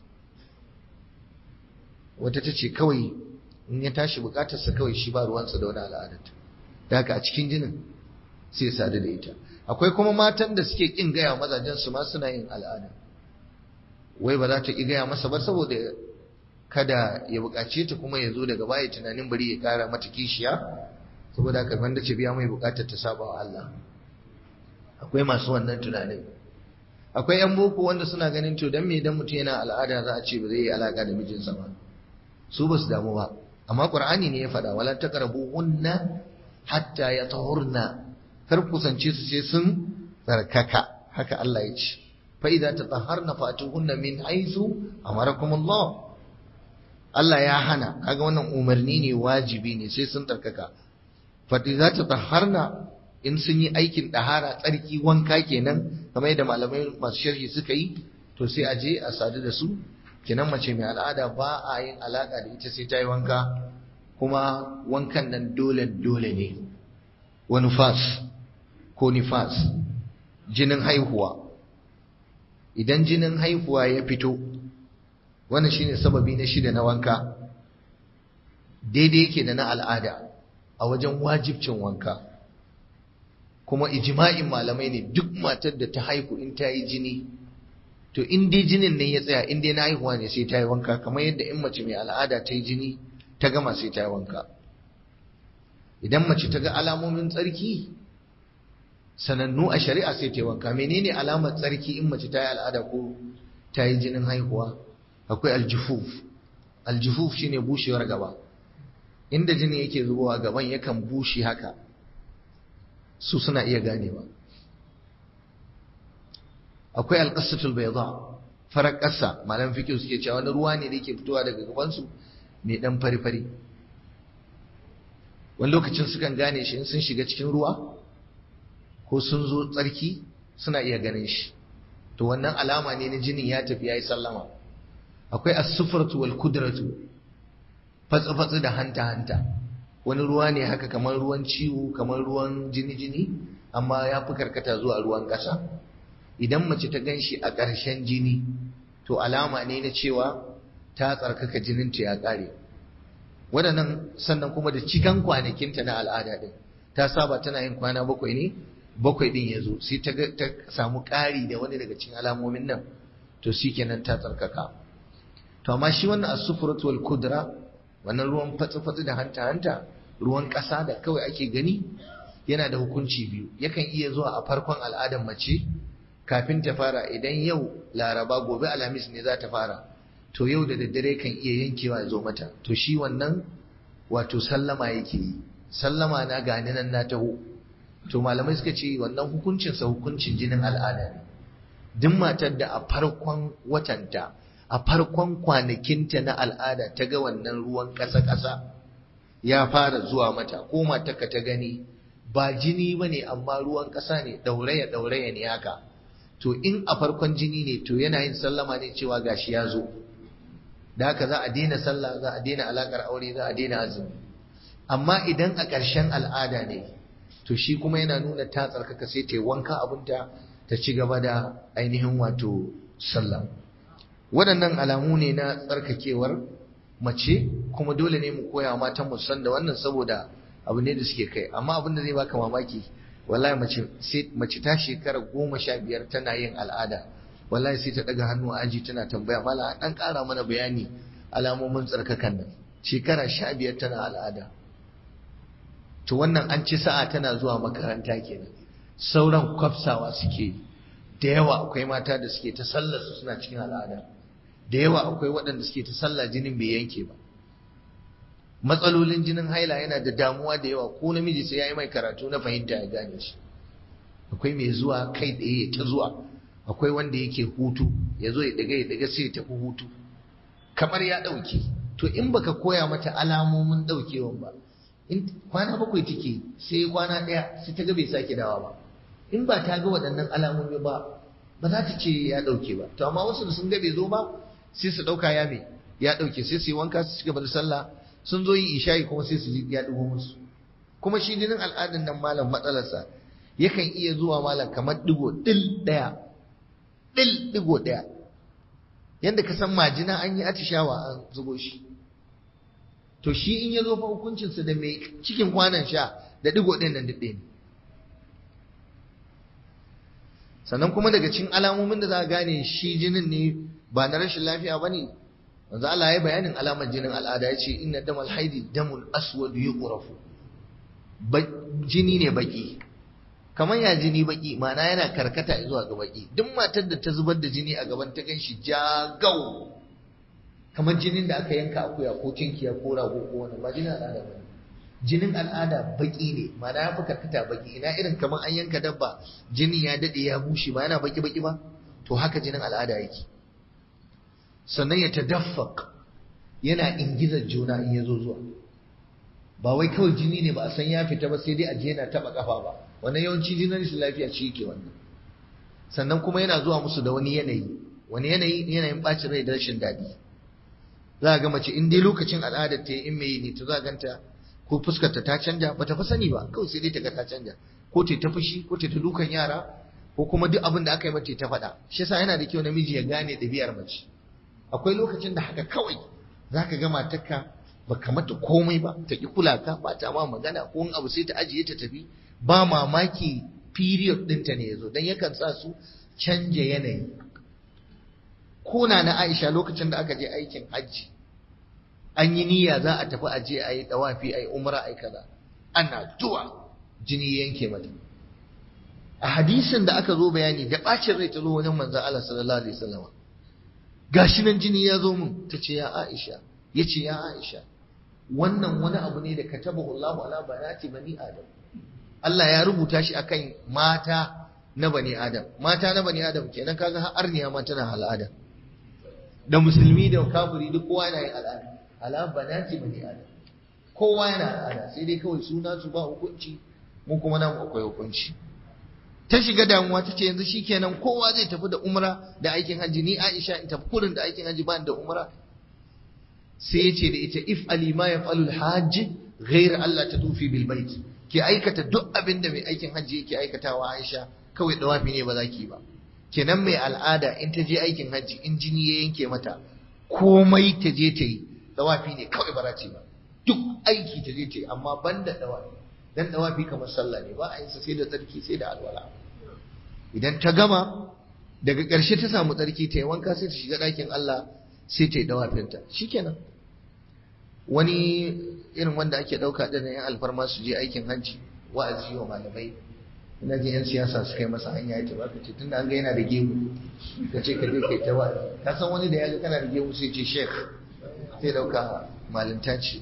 wata ta ce kawai in ya tashi bukatarsa kawai shi ba ruwansa da wani al'adarta da haka a cikin jinin sai sadu da ita akwai kuma matan da suke kin gaya mazajen su ma suna yin al'ada wai ba za ta ki gaya masa ba saboda kada ya bukace ta kuma ya zo daga baya tunanin bari ya kara mata kishiya saboda haka wanda ce biya mai bukatar ta saba wa Allah akwai masu wannan tunanin akwai yan boko wanda suna ganin to dan me dan mutum yana al'ada za a ce ba zai yi alaka da mijinsa ba su ba su damu ba amma qur'ani ne ya faɗa wala taqrabuhunna hatta yatahurna kar kusance su sai sun tsarkaka haka Allah ya ce fa idza tatahharna fatuhunna min haythu amarakum Allah Allah ya hana kaga wannan umarni ne wajibi ne sai sun tsarkaka fa idza tatahharna in sun yi aikin dahara tsarki wanka kenan kamar yadda malamai masu sharhi suka yi to sai a je a sadu da su kenan mace mai al'ada ba a yin alaka da ita sai ta yi wanka kuma wankan nan dole dole ne wa nufas ko nifas jinin haihuwa idan jinin haihuwa ya fito wannan shine sababi na shida na wanka daidai yake da na al'ada a wajen wajibcin wanka kuma ijma'in malamai ne duk matar da ta haihu in ta yi jini to in dai jinin ne ya tsaya in dai na haihuwa ne sai ta yi wanka kamar yadda in mace mai al'ada ta yi jini ta gama sai ta yi wanka idan mace ta ga alamomin tsarki sanannu a shari'a sai ta yi wanka menene alamar tsarki in mace ta yi al'ada ko ta yi jinin haihuwa akwai aljufuf aljufuf shine bushewar gaba inda jini yake zubowa gaban yakan bushe haka su suna iya ganewa akwai alqasatul bayda farar ƙasa malam fiqh suke cewa wani ruwa ne da yake fitowa daga gabansu mai dan fari-fari wani lokacin sukan gane shi in sun shiga cikin ruwa ko sun zo tsarki suna iya ganin shi to wannan alama ne na jinin ya tafi yayi sallama akwai as-sufratu wal kudratu fatsi-fatsi da hanta-hanta wani ruwa ne haka kamar ruwan ciwo kamar ruwan jini-jini amma ya fi karkata zuwa ruwan ƙasa idan mace ta gan shi a ƙarshen jini to alama ne na cewa ta tsarkaka jininta ya ƙare waɗannan sannan kuma da cikan kwanakinta na al'ada ɗin ta saba tana yin kwana bakwai ne bakwai ɗin ya zo sai ta samu ƙari da wani daga cikin alamomin nan to shi kenan ta tsarkaka to amma shi wannan asufuratu wal kudra wannan ruwan fatsi-fatsi da hanta-hanta ruwan ƙasa da kawai ake gani yana da hukunci biyu yakan iya zuwa a farkon al'adar mace kafin ta fara idan yau laraba gobe alhamis ne za ta fara to yau da daddare kan iya yankewa ya zo mata to shi wannan wato sallama yake yi sallama na gani nan na taho to malamai suka ce wannan hukuncinsa hukuncin jinin al'ada ne duk matar da a farkon watanta a farkon kwanakinta na al'ada ta ga wannan ruwan ƙasa-ƙasa ya fara zuwa mata ko matarka ta gani ba jini ba ne amma ruwan ƙasa ne ɗauraya ɗauraya ne haka to in a farkon jini ne to yana yin sallama ne cewa gashi ya zo da haka za a daina sallah za a daina alaƙar aure za a daina azumi amma idan a ƙarshen al'ada ne to shi kuma yana nuna ta tsarkaka sai ta yi wanka abinta ta ci gaba da ainihin wato sallah waɗannan alamu ne na tsarkakewar mace kuma dole ne mu koya matan mu san da wannan saboda abu ne da suke kai amma abin da zai baka mamaki wallahi mace sai mace ta shekara goma sha biyar tana yin al'ada wallahi sai ta daga hannu a aji tana tambaya mala dan ƙara mana bayani alamomin tsarkakan nan shekara sha biyar tana al'ada to wannan an ci sa'a tana zuwa makaranta kenan sauran kwafsawa suke da yawa akwai mata da suke ta sallar su suna cikin al'ada da yawa akwai waɗanda suke ta sallah jinin bai yanke ba matsalolin jinin haila yana da damuwa da yawa ko namiji sai ya yi mai karatu na fahimta ya gane shi akwai mai zuwa kai tsaye ta zuwa akwai wanda yake hutu ya zo ya daga ya daga sai ya tafi hutu kamar ya ɗauke to in baka koya mata alamomin ɗaukewan ba in kwana bakwai take sai kwana ɗaya sai ta ga bai sake dawa ba in ba ta ga waɗannan alamomi ba ba za ta ce ya ɗauke ba to amma wasu da sun ga bai zo ba sai su ɗauka ya me ya ɗauke sai su yi wanka su cigaba da sallah sun zo yin isha'i kuma sai su ji ya ɗigo musu kuma shi jinin al'adun nan malam matsalarsa yakan iya zuwa malam kamar ɗigo ɗil ɗaya ɗil ɗigo ɗaya yadda ka san majina an yi atishawa an zubo shi to shi in ya zo fa hukuncinsa da mai cikin kwanan sha da ɗigo ɗin nan ɗin sannan kuma daga cikin alamomin da za a gane shi jinin ne ba na rashin lafiya ba ne wanzu Allah ya bayanin alamar jinin al'ada ya ce inna damal haidi damul aswad yuqrafu jini ne baki kamar ya jini baki ma'ana yana karkata zuwa ga baki duk matar da ta zubar da jini a gaban ta ganshi jagau kamar jinin da aka yanka akuya ko tinkiya ko rago ko wani ba jinin al'ada ba jinin al'ada baki ne ma'ana ya fi karkata baki ina irin kamar an yanka dabba jinin ya dade ya bushe ba yana baki baki ba to haka jinin al'ada yake sannan ya tadaffaq yana ingizar juna in ya zo zuwa ba wai kawai jini ne ba a san ya fita ba sai dai a je yana taba kafa ba wannan yawanci jinin rashin lafiya shi yake wannan sannan kuma yana zuwa musu da wani yanayi wani yanayi yanayin bacin rai da rashin daɗi za a ga mace in dai lokacin al'adar ta in mai ne to za a ganta ko fuskarta ta canja ba ta fi sani ba kawai sai dai ta ga ta canja ko ta ta fushi ko ta ta dukan yara ko kuma duk abin da aka yi mata ta faɗa shi yasa yana da kyau namiji ya gane ɗabi'ar mace akwai lokacin da haka kawai za ka ga matarka ba ka mata komai ba ta ki kula ka ba ta ma magana ko in abu sai ta ajiye ta tafi ba mamaki period ɗinta ne ya zo don yakan sa su canja yanayi kona na Aisha lokacin da aka je aikin hajji an yi niyya za a tafi aje a yi dawafi a yi umra a yi kaza ana zuwa jini yanke mata a hadisin da aka zo bayani da bacin rai ta zo wajen manzon Allah sallallahu alaihi wasallam gashi nan jini ya zo mun ta ce ya Aisha ya ce ya Aisha wannan wani abu ne da katabahu Allahu ala banati bani Adam Allah ya rubuta shi akan mata na bani Adam mata na bani Adam kenan kaga har arniya ma tana al'ada da musulmi da kafiri duk kowa yana yin al'ada ala banati bani Adam kowa yana al'ada sai dai kawai suna su ba hukunci mu kuma nan akwai hukunci ta shiga damuwa ta ce yanzu shikenan kowa zai tafi da umra da aikin hajji ni Aisha in tafi kurin da aikin hajji ba da umra sai ya ce da ita if ali ma yaf'alul hajj ghayr Allah ta tufi bil bait ki aikata duk abin da mai aikin hajji yake aikatawa Aisha kawai dawafi ne ba za ki ba kenan mai al'ada in ta je aikin hajji in jini ya yanke mata komai ta je ta yi dawafi ne kawai ba ce ba duk aiki ta je ta yi amma ban da dawafi dan dawafi kamar sallah ne ba a yin sa sai da tsarki sai da alwala idan ta gama daga ƙarshe ta samu tsarki ta yi wanka sai ta shiga ɗakin Allah sai ta yi dawafinta shikenan wani irin wanda ake ɗauka ɗin yan alfarma su je aikin hajji wa'azi wa malamai ina ji yan siyasa su kai masa hanya ya ba ka ce tunda an ga yana da gemu ka ce ka je kai ta wa'azi ka san wani da ya ga kana da gemu sai ce sheikh sai ɗauka malinta ce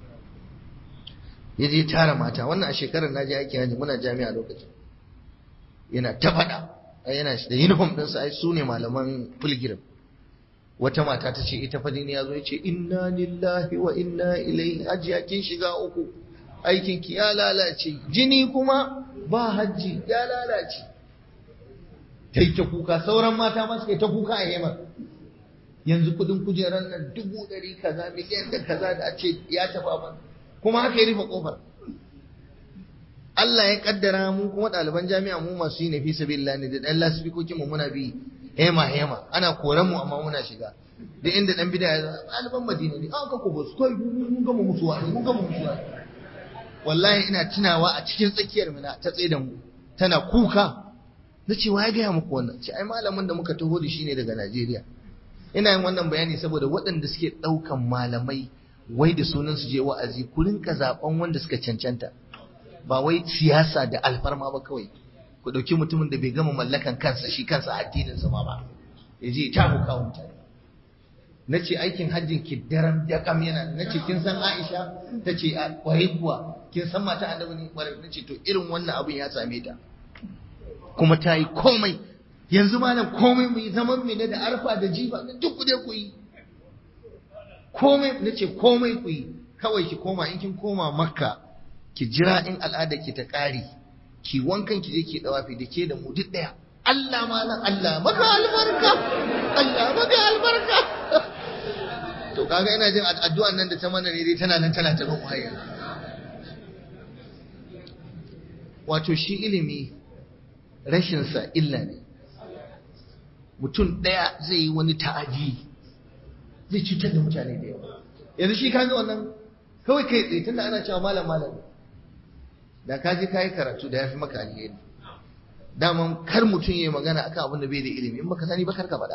ya je tara mata wannan a shekarar na je aikin hajji muna jami'a lokacin yana ta faɗa yana da uniform ɗinsa ai su ne malaman pilgrim wata mata ta ce ita fadin ya zo ya ce inna lillahi wa inna ilaihi hajji kin shiga uku aikin ki ya lalace jini kuma ba hajji ya lalace ta ta kuka sauran mata ma suka ta kuka a yamar yanzu kudin kujerar nan dubu ɗari kaza miliyan da kaza da a ce ya taɓa ban kuma haka ya rufe kofar Allah ya kaddara mu kuma ɗaliban jami'a mu masu yi na fi sabilillah ne da ɗan lasifikokin mu muna bi hema hema ana koran mu amma muna shiga da inda dan bid'a ya ɗaliban Madina ne an ka ko bus kai mun gama mutuwa mun gama mutuwa wallahi ina tunawa a cikin tsakiyar mu ta tsaye da mu tana kuka na ce ya gaya muku wannan ce ai malamin da muka taho da shi ne daga Najeriya ina yin wannan bayani saboda waɗanda suke ɗaukan malamai wai da sunan su je wa'azi ku rinka zaben wanda suka cancanta ba wai siyasa da alfarma ba kawai ku ɗauki mutumin da bai gama mallakan kansa shi kansa addinin sa ma ba ya je ta huka mutane na ce aikin hajjin ki daren dakam yana na ce kin san Aisha ta ce a kwarai kuwa kin san mata annabi ne kwarai na ce to irin wannan abin ya same ta kuma ta yi komai yanzu malam komai mu yi zaman mu ne da arfa da jifa duk ku dai ku yi komai na ce komai ku yi kawai ki koma in kin koma makka ki jira in al'ada ki ta ƙari ki wankan ki je ki dawafi da ke da mu duk ɗaya Allah malam Allah maka albarka Allah maka albarka to kaga ina jin addu'an nan da ta mana ne dai tana nan tana ta bin hayya wato shi ilimi rashin sa illa ne mutum ɗaya zai yi wani ta'adi zai cutar da mutane da yawa yanzu shi kaga wannan kawai kai tsaye tunda ana cewa malam malam da ka je kayi karatu da ya fi maka alheri daman kar mutum ya yi magana akan abin da bai da ilimi in baka sani ba kar ka faɗa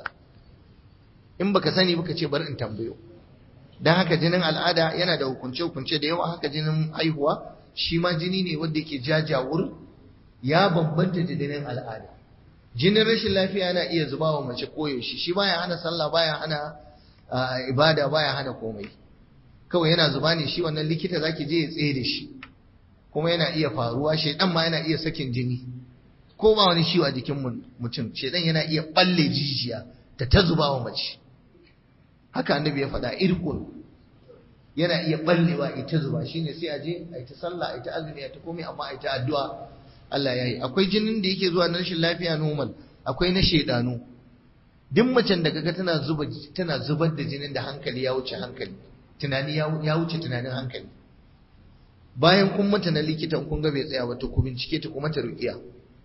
in baka sani baka ce bari in tambayo dan haka jinin al'ada yana da hukunce hukunce da yawa haka jinin haihuwa shi ma jini ne wanda yake jajawur ya bambanta da jinin al'ada jinin rashin lafiya yana iya zuba wa mace koyaushe shi baya hana sallah baya hana ibada baya hana komai kawai yana zuba ne shi wannan likita zaki je ya tsaye da shi kuma yana iya faruwa shedan ma yana iya sakin jini ko ba wani ciwo a jikin mutum shedan yana iya balle jijiya ta ta zuba wa mace haka annabi ya faɗa irkun yana iya ballewa ita zuba shine sai a je a ta sallah a ta azumi a ta komai amma a ta addu'a Allah ya yi akwai jinin da yake zuwa na rashin lafiya normal akwai na shedanu duk macen da kaga tana zuba tana zubar da jinin da hankali ya wuce hankali tunani ya wuce tunanin hankali bayan kun mata na likitan kun ga bai tsaya ba to ku bincike ta kuma ta rukiya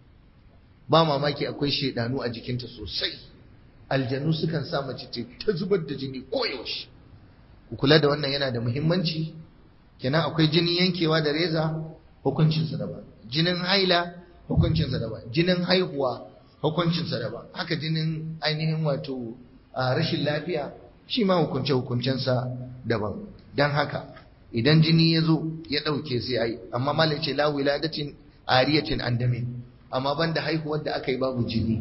ba mamaki akwai shedanu a jikinta sosai aljanu sukan sa mace ta zubar da jini koyaushe ku kula da wannan yana da muhimmanci kenan akwai jinin yankewa da reza hukuncinsa daban jinin haila hukuncinsa daban jinin haihuwa hukuncinsa daban haka jinin ainihin wato rashin lafiya shi ma hukunce hukuncensa daban don haka idan jini ya zo ya ɗauke sai ai amma malai ce la wiladatin ariyatin andamin amma banda haihuwar da aka yi babu jini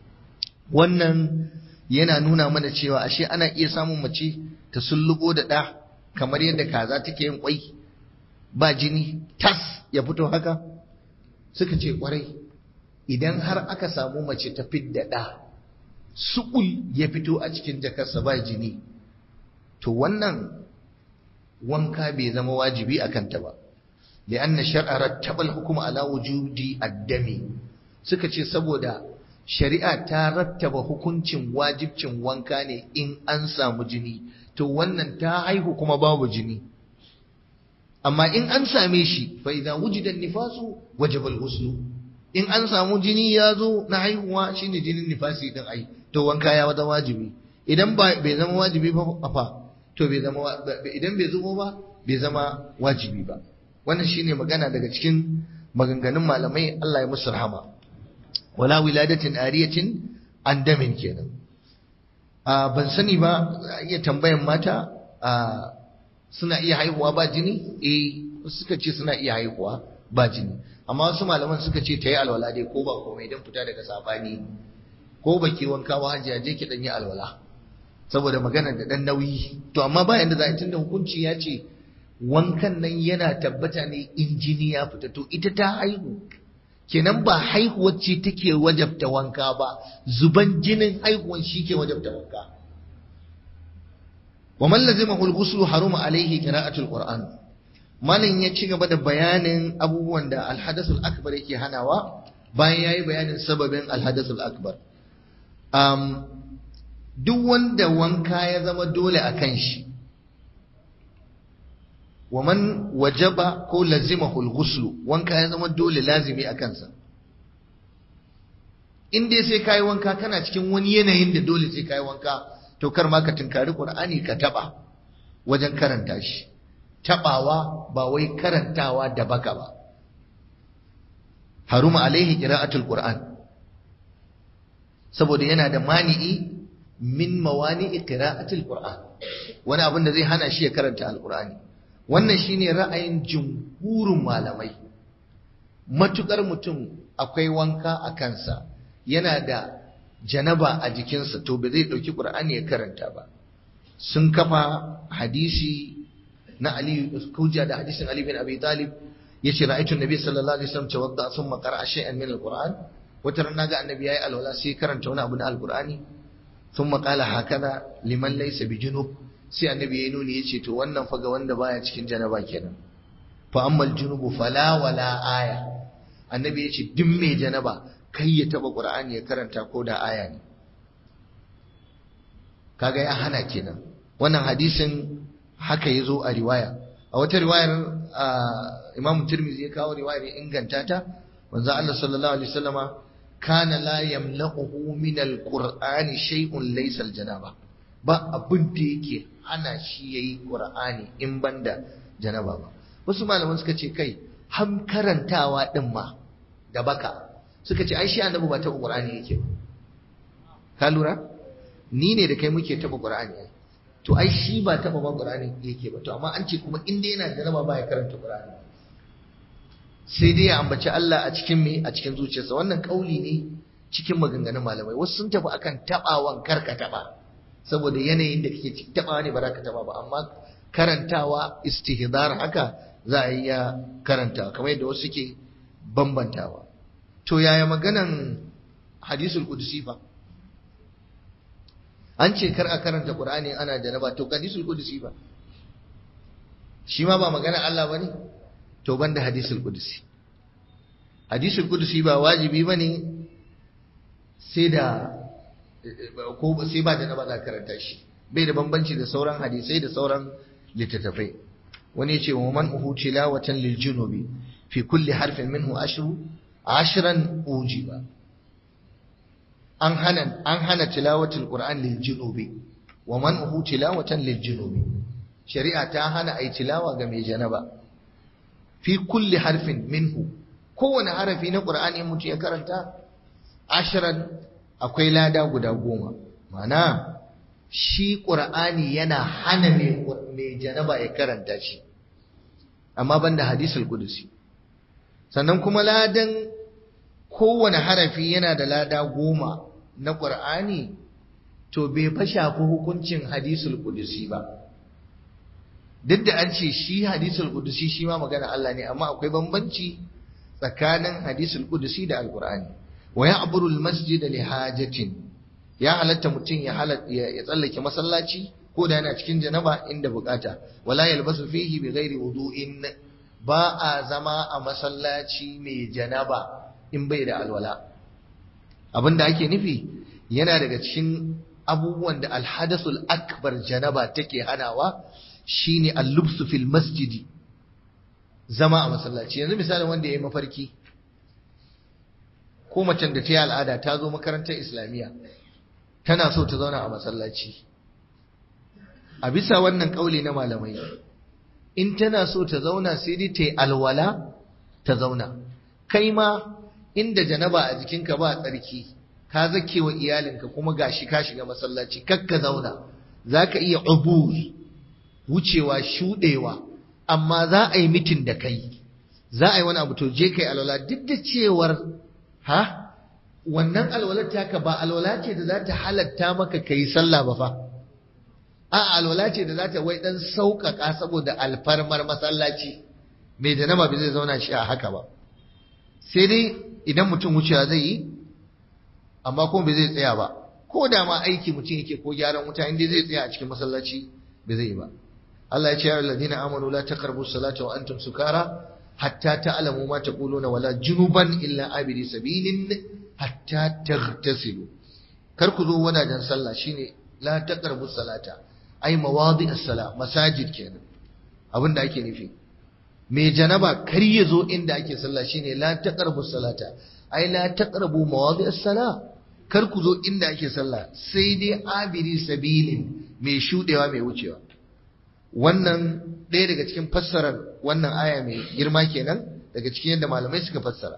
wannan yana nuna mana cewa ashe ana iya samun mace ta sullubo da ɗa kamar yadda kaza take yin kwai ba jini tas ya fito haka suka ce kwarai idan har aka samu mace ta fidda ɗa suƙul ya fito a cikin jakarsa ba jini to wannan wanka bai zama wajibi a kanta ba li'anna shar'a rattaba al-hukm ala wujudi ad-dami suka ce saboda shari'a ta rattaba hukuncin wajibcin wanka ne in an samu jini to wannan ta haihu kuma babu jini amma in an same shi fa idza wujida nifasu wajaba al-ghusl in an samu jini ya zo na haihuwa shine jinin nifasi din ai to wanka ya wada wajibi idan ba bai zama wajibi ba fa to bai zama idan bai zubo ba bai zama wajibi ba wannan shine magana daga cikin maganganun malamai Allah ya musu rahama wala wiladatin ariyatin an damin kenan a ban sani ba iya tambayan mata a suna iya haihuwa ba jini eh suka ce suna iya haihuwa ba jini amma wasu malaman suka ce ta yi alwala dai ko ba komai don fita daga sabani ko ba ke wanka ba hajiya je ki dan yi alwala saboda magana da dan nauyi to amma bayan da za a tunda hukunci ya ce wankan nan yana tabbata ne in jini ya fita to ita ta haihu kenan ba haihuwar ce take wajabta wanka ba zuban jinin haihuwan shi ke wajabta wanka wa man lazimahu al-ghuslu haruma alayhi qira'atul qur'an malin ya ci gaba da bayanin abubuwan da al-hadathul akbar yake hanawa bayan yayi bayanin sababin al-hadathul akbar um, duk wanda wanka ya zama dole a kan shi wa man wajaba ko lazimahu al-ghuslu wanka ya zama dole lazimi a kansa in dai sai kai wanka kana cikin wani yanayin da dole sai kai wanka to kar ma ka tunkari qur'ani ka taba wajen karanta shi tabawa ba wai karantawa da baka ba haruma alaihi qira'atul qur'an saboda yana da mani'i min mawani'i qira'atil qur'an wani abin da zai hana shi ya karanta alqur'ani wannan shine ra'ayin jumhurin malamai matukar mutum akwai wanka a kansa yana da janaba a jikinsa to ba zai dauki qur'ani ya karanta ba sun kafa hadisi na Ali hujja da hadisin Ali bin Abi Talib yace ra'aytu an-nabi sallallahu alaihi wasallam tawadda thumma qara'a shay'an min al-qur'an wata ran naga annabi yayi alwala sai karanta wani abu na alqur'ani thumma qala hakada liman laysa bijunub sai annabi yayi nuni yace to wannan fa ga wanda baya cikin janaba kenan fa ammal junubu fala wala aya annabi yace duk mai janaba kai ya taba qur'ani ya karanta ko da aya ne kaga ya hana kenan wannan hadisin haka yazo a riwaya a wata riwayar Imam Tirmidhi ya kawo riwayar ya inganta ta manzo Allah sallallahu alaihi wasallama kana la yamla'uhu min alqur'ani shay'un laysa aljanaba ba abin da yake hana shi yayi qur'ani in banda janaba ba wasu malaman suka ce kai ham karantawa din ma da baka suka ce ai shi annabi ba ta qur'ani yake ba ka lura ni ne da kai muke taba qur'ani to ai shi ba taba ba qur'ani yake ba to amma an ce kuma in dai yana janaba ba ya karanta qur'ani sai dai ya ambaci Allah a cikin me a cikin zuciyarsa wannan kauli ne cikin maganganun malamai wasu sun tafi akan tabawan karka taba saboda yanayin da kake cikin tabawa ne ba za ka taba ba amma karantawa istihdar haka za a iya karanta kamar yadda wasu suke bambantawa to yaya maganan hadisul qudsi fa an ce kar a karanta qur'ani ana janaba to hadisul qudsi fa shi ma ba magana Allah bane to banda hadisul qudsi hadisul qudsi ba wajibi bane sai da ko sai ba janaba za karanta shi bai da bambanci da sauran hadisai da sauran littattafai wani ya ce wa man uhu tilawatan lil junubi fi kulli harfin minhu ashru ashran ujiba an hana an hana tilawatul qur'an lil junubi wa man uhu tilawatan lil junubi shari'a ta hana ai tilawa ga mai janaba fi kulli harfin minhu kowane harafi na qur'ani mutum ya karanta ashran akwai lada guda goma mana shi qur'ani yana hana mai janaba ya karanta shi amma banda hadisul qudusi sannan kuma ladan kowane harafi yana da lada goma na qur'ani to bai fa shafi hukuncin hadisul qudusi ba duk da an ce shi hadisul qudusi shi ma magana Allah ne amma akwai bambanci tsakanin hadisul qudusi da alqur'ani wa ya'buru almasjid li hajatin ya halatta mutum ya ya tsallake masallaci ko da yana cikin janaba inda bukata wala yalbasu fihi bi ghairi wudu'in ba a zama a masallaci mai janaba in bai da alwala abinda ake nufi yana daga cikin abubuwan da alhadasul akbar janaba take hanawa shine al-lubsu fil masjidi zama a masallaci yanzu misalin wanda ya yi mafarki ko macen da ta yi al'ada ta zo makarantar islamiyya tana so ta zauna a masallaci a bisa wannan kauli na malamai in tana so ta zauna sai dai ta yi alwala ta zauna kai ma inda janaba a jikinka ba tsarki ka zake wa iyalinka kuma gashi ka shiga masallaci kakka zauna za ka iya ubur wucewa shuɗewa amma za a yi mitin da kai za a yi wani abu to je kai alwala duk da cewar ha wannan alwalar taka ba alwala ce da za ta halatta maka kai sallah ba fa a alwala ce da za ta wai dan sauƙaƙa saboda alfarmar masallaci mai janaba bai zai zauna shi a haka ba sai dai idan mutum wucewa zai yi amma kuma bai zai tsaya ba ko da ma aiki mutum yake ko gyaran wuta inda zai tsaya a cikin masallaci bai zai yi ba Allah ya ce ya alladina amanu la taqrabu salata wa antum sukara hatta ta'lamu ma taquluna wala junuban illa abiri sabilin hatta taghtasilu kar ku zo wadajen sallah shine la taqrabu salata ai mawadi as-sala masajid kenan abinda ake nufi mai janaba kar ya zo inda ake sallah shine la taqrabu salata ai la taqrabu mawadi as-sala kar ku zo inda ake sallah sai dai abiri sabilin mai shudewa mai wucewa wannan ɗaya daga cikin fassarar wannan aya mai girma kenan daga cikin yadda malamai suka fassara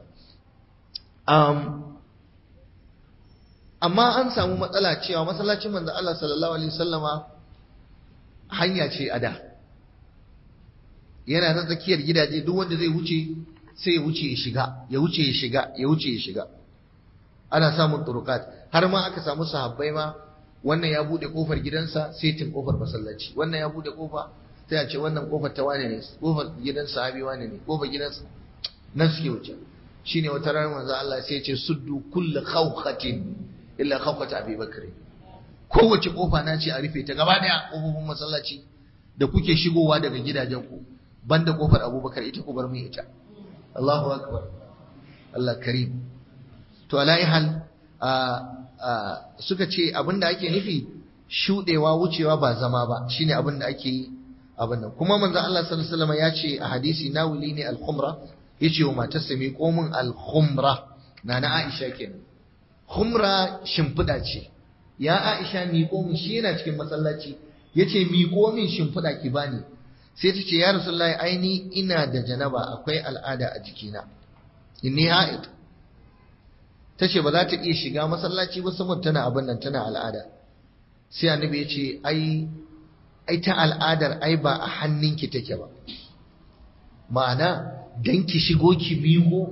amma an samu matsala cewa masallacin manzo Allah sallallahu alaihi wasallama hanya ce a da yana na tsakiyar gidaje duk wanda zai wuce sai ya wuce ya shiga ya wuce ya shiga ya wuce ya shiga ana samun turukat har ma aka samu sahabbai ma wannan ya bude kofar gidansa sai tin kofar masallaci wannan ya bude kofa sai a ce wannan kofar ta wane ne kofar gidan sahabi wane ne kofar gidansa nan suke wuce shine wata ranar manzo Allah sai ya ce suddu kullu khawqatin illa khawqat Abi Bakr kowace kofa na ce a rufe ta gaba daya kofofin masallaci da kuke shigowa daga gidajen ku banda kofar Abubakar ita ku bar mu ita Allahu akbar Allah karim to alai hal suka ce abinda ake nufi shudewa wucewa ba zama ba shine abinda ake yi abin nan kuma manzo Allah sallallahu alaihi wasallam ya ce a hadisi nawili ne al-khumra yace wa matarsa mi komin al-khumra nana Aisha kenan khumra shimfida ce ya Aisha mi komin shi yana cikin masallaci yace mi komin shimfida ki bani sai ta ce ya rasulullahi aini ina da janaba akwai al'ada a jikina inni ha'id ta ce ba za ta iya shiga masallaci ba saboda tana abin nan tana al'ada sai annabi ya ce ai ai ta al'adar ai ba a hannunki take ba ma'ana dan ki shigo ki miƙo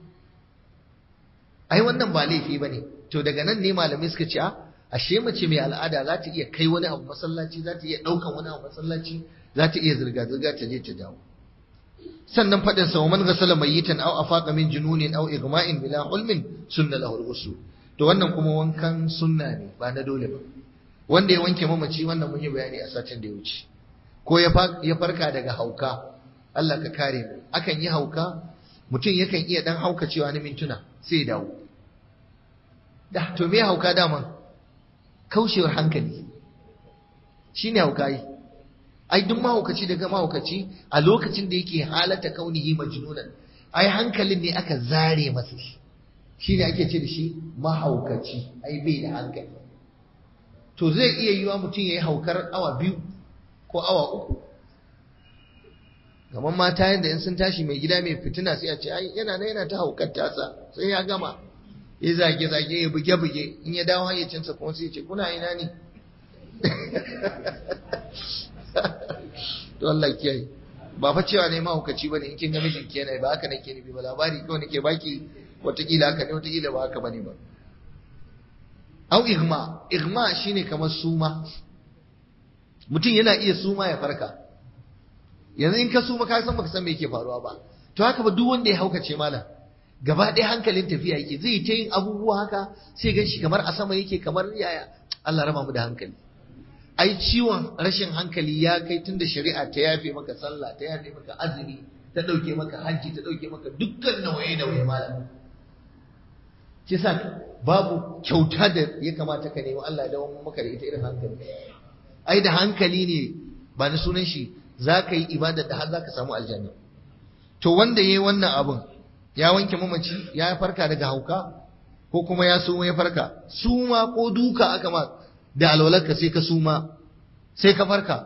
ai wannan ba laifi bane to daga nan ne malamai suka ce a ashe mace mai al'ada za ta iya kai wani abu masallaci za ta iya ɗaukan wani abu masallaci za ta iya zirga-zirga ta je ta dawo sannan faɗin sa man ghasala mayyitan aw afaqa min jununin aw igma'in bila hulmin sunna lahu al to wannan kuma wankan sunna ne ba na dole ba wanda ya wanke mamaci wannan mun yi bayani a satin da ya wuce ko ya farka daga hauka Allah ka kare mu akan yi hauka mutum yakan iya dan hauka cewa na mintuna sai ya dawo da to me hauka daman kaushewar hankali shine hauka yi ai duk mahaukaci daga mahaukaci a lokacin da yake halata kaunihi majnunan ai hankalin ne aka zare masa shi shine ake ce da shi mahaukaci ai bai da hankali to zai iya yiwa mutum ya yi haukar awa biyu ko awa uku kamar mata yadda in sun tashi mai gida mai fitina sai a ce ai yana na yana ta haukar tasa sai ya gama ya zage zage ya buge buge in ya dawo hayyacinsa kuma sai ya ce kuna ina ne to Allah kiyaye ba fa cewa ne mahaukaci bane in kin ga mijin ki yana ba haka nake nufi ba labari kawai nake baki watakila haka ne watakila ba haka bane ba au igma igma shine kamar suma mutum yana iya suma ya farka yanzu in ka suma ka san baka san me yake faruwa ba to haka ba duk wanda ya haukace malam gaba ɗaya hankalin tafiya yake zai ta yin abubuwa haka sai gan shi kamar a sama yake kamar yaya Allah raba mu da hankali ai ciwon rashin hankali ya kai tunda shari'a ta yafe maka sallah ta yafe maka azumi ta ɗauke maka hajji ta ɗauke maka dukkan nawaye nawaye malam shi sa babu kyauta da ya kamata ka nemi Allah da wani maka da ita irin hankali ai da hankali ne ba na sunan shi za ka yi ibada da har za ka samu aljanna to wanda ya yi wannan abun ya wanke mamaci ya farka daga hauka ko kuma ya suma ya farka suma ko duka aka ma da alwalarka sai ka suma sai ka farka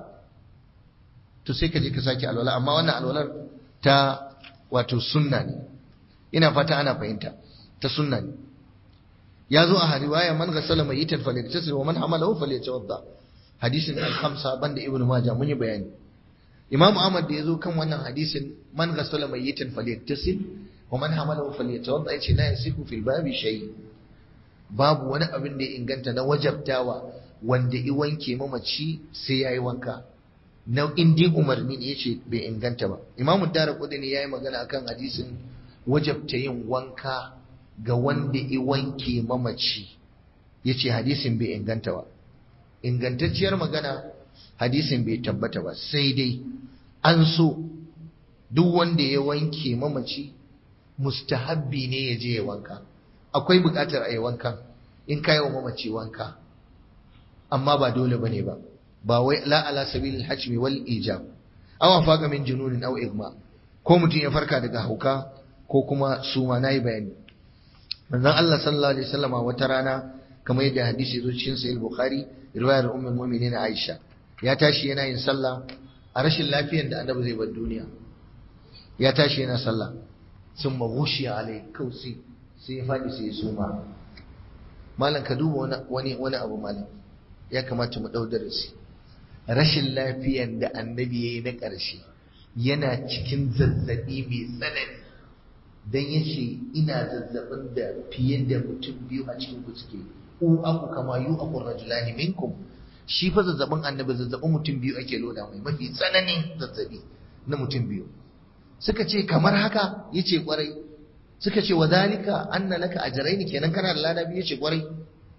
to sai ka je ka sake alwala amma wannan alwalar ta wato sunna ne ina fata ana fahimta ta sunna ne ya zo a riwaya man ghassala mayitan falyatasil wa man hamalahu falyatawadda hadisin al-khamsa banda ibnu majah mun yi bayani imam ahmad da yazo kan wannan hadisin man ghassala mayitan falyatasil wa man hamalahu falyatawadda yace la yasihu fil babi shay babu wani abin da ya inganta na wajabtawa wanda i wanke mamaci sai yayi wanka na indi umarni ne yace bai inganta ba imamu daraqutni yayi magana akan hadisin wajabta yin wanka ga wanda i wanke mamaci yace hadisin bai inganta ba ingantacciyar magana hadisin bai tabbata ba sai dai an so duk wanda ya wanke mamaci mustahabbi ne ya je ya wanka akwai buƙatar a yi wankan in ka yi wa mamaci wanka amma ba dole bane ba ba wai la ala sabilil hajmi wal ijab aw faqa min jununin aw igma ko mutum ya farka daga hauka ko kuma suma nayi bayani manzon Allah sallallahu alaihi wasallam wata rana kamar yadda hadisi zo cikin sahih bukhari riwayar ummul mu'minin aisha ya tashi yana yin sallah a rashin lafiyar da annabi zai bar duniya ya tashi yana sallah sun maghushi alai kausi sai ya fadi sai ya suma malam ka duba wani wani abu malam ya kamata mu dau darasi rashin lafiyar da annabi yayi na ƙarshe yana cikin zazzabi mai tsanani dan yace ina zazzabin da fiye da mutum biyu a cikin ku suke u aku kama yu aku rajulani minkum shi fa zazzabin annabi zazzabin mutum biyu ake loda mai mafi tsananin zazzabi na mutum biyu suka ce kamar haka yace kwarai suka ce wadhalika anna laka ajrayn kenan kana da lada biyu yace kwarai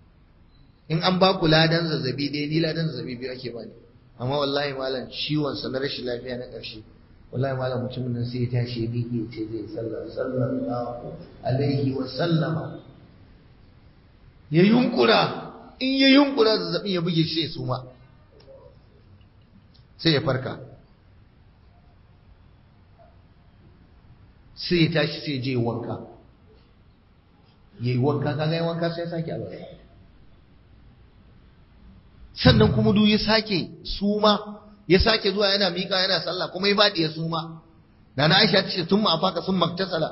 in an ba ku ladan zazzabi dai ni ladan zazzabi biyu ake bani amma wallahi malam ciwon sa na rashin lafiya na ƙarshe wallahi malam mutumin nan sai ya tashi ya miƙe ce zai sallar sallallahu alaihi wa sallama ya yunkura in ya yunkura zazzabin ya buge shi su ma sai ya farka sai ya tashi sai ya je wanka ya yi wanka kaga ya wanka sai ya sake alwala sannan kuma duk ya sake suma ya sake zuwa yana miƙa yana sallah kuma ya faɗi ya suma da na Aisha ta ce sun ma'afaka sun maktasala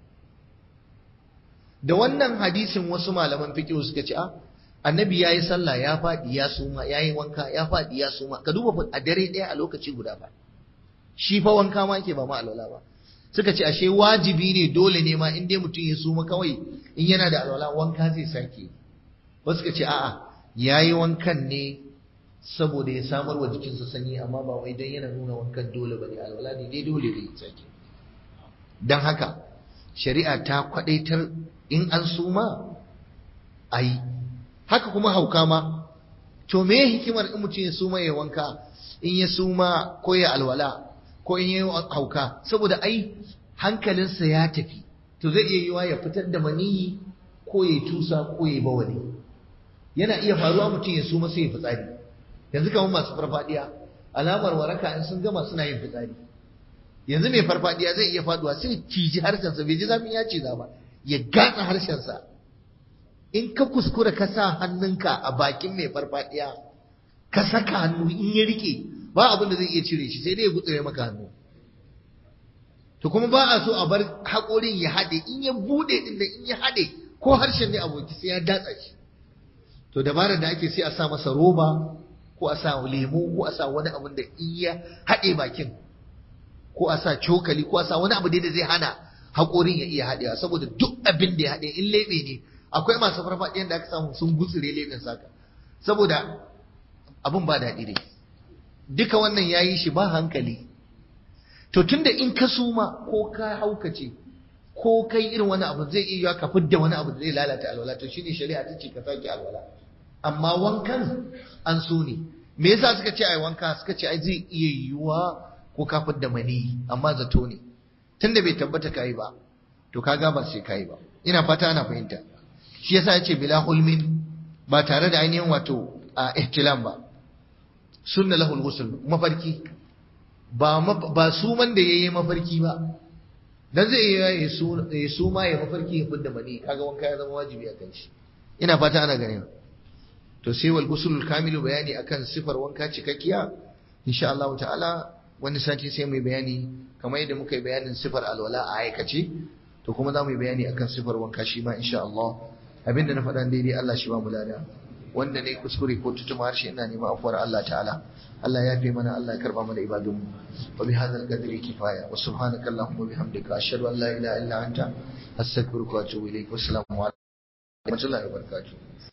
da wannan hadisin wasu malaman fiqh suka ce a annabi yayi sallah ya faɗi ya suma yayi wanka ya faɗi ya suma ka duba a dare ɗaya a lokaci guda ba shi fa wanka ma yake ba ma alwala ba suka ce ashe wajibi ne dole ne ma in dai mutum ya suma kawai in yana da alwala wanka zai sake wasu suka ce a'a yayi wankan ne saboda ya samar wa jikinsa sanyi amma ba wai don yana nuna wankan dole bane alwala ne dai dole ne sake dan haka shari'a ta kwadaitar in an suma ayi haka kuma hauka ma to me hikimar in mutum ya suma ya wanka in ya suma ko ya alwala ko in ya hauka saboda ai hankalinsa ya tafi to zai iya yiwa ya fitar da maniyi ko ya tusa ko ya bawali yana iya faruwa mutum ya suma sai ya fitsari yanzu kamar masu farfadiya alamar waraka in sun gama suna yin fitsari yanzu mai farfadiya zai iya faduwa sai ciji harshensa bai ji zafin ya ce ba ya gatsa harshensa in ka kuskura ka sa hannunka a bakin mai farfadiya ka saka hannu in ya rike ba abin da zai iya cire shi sai dai ya gutsure maka hannu to kuma ba a so a bar haƙorin ya haɗe in ya buɗe din da in ya haɗe ko harshen ne aboki sai ya datsa shi to dabarar da ake sai a sa masa roba ko a sa lemu ko a sa wani abin da in ya haɗe bakin ko a sa cokali ko a sa wani abu da zai hana haƙorin ya iya haɗewa saboda duk abin da ya haɗe in leɓe ne akwai masu farfaɗiyan da aka samu sun gutsure leɓen saka saboda abin ba daɗi dai duka wannan ya yi shi ba hankali to tunda in ka suma ko ka haukace ko kai irin wani abu zai iya ka fidda wani abu da zai lalata alwala to shine shari'a ta ce ka sake alwala amma wankan an so ne me yasa suka ce ai wanka suka ce ai zai iya yiwuwa ko ka fidda mani amma zato ne tunda bai tabbata kai ba to kaga ba sai kai ba ina fata ana fahimta shi yasa yace bila hulmin ba tare da ainihin wato a ihtilam ba sunna lahul ghusl mafarki ba ba suman da yayi mafarki ba dan zai iya ya su ma ya mafarki ya fidda mani kaga wanka ya zama wajibi a kan shi ina fata ana ganin to sai wal gusulul kamilu bayani akan sifar wanka cikakkiya insha Allah ta'ala wani sati sai mu bayani kamar yadda muka yi bayanin sifar alwala a aikace to kuma za mu yi bayani akan sifar wanka shi ma insha Allah abinda na faɗa daidai Allah shi ba mu lada wanda ne kuskure ko tutuma harshe ina neman afuwar Allah ta'ala Allah ya fi mana Allah ya karba mana ibadun wa bi hadzal qadri kifaya wa subhanaka allahumma bihamdika ashhadu an la ilaha illa anta astaghfiruka wa atubu ilaik wassalamu alaikum wa rahmatullahi wa barakatuh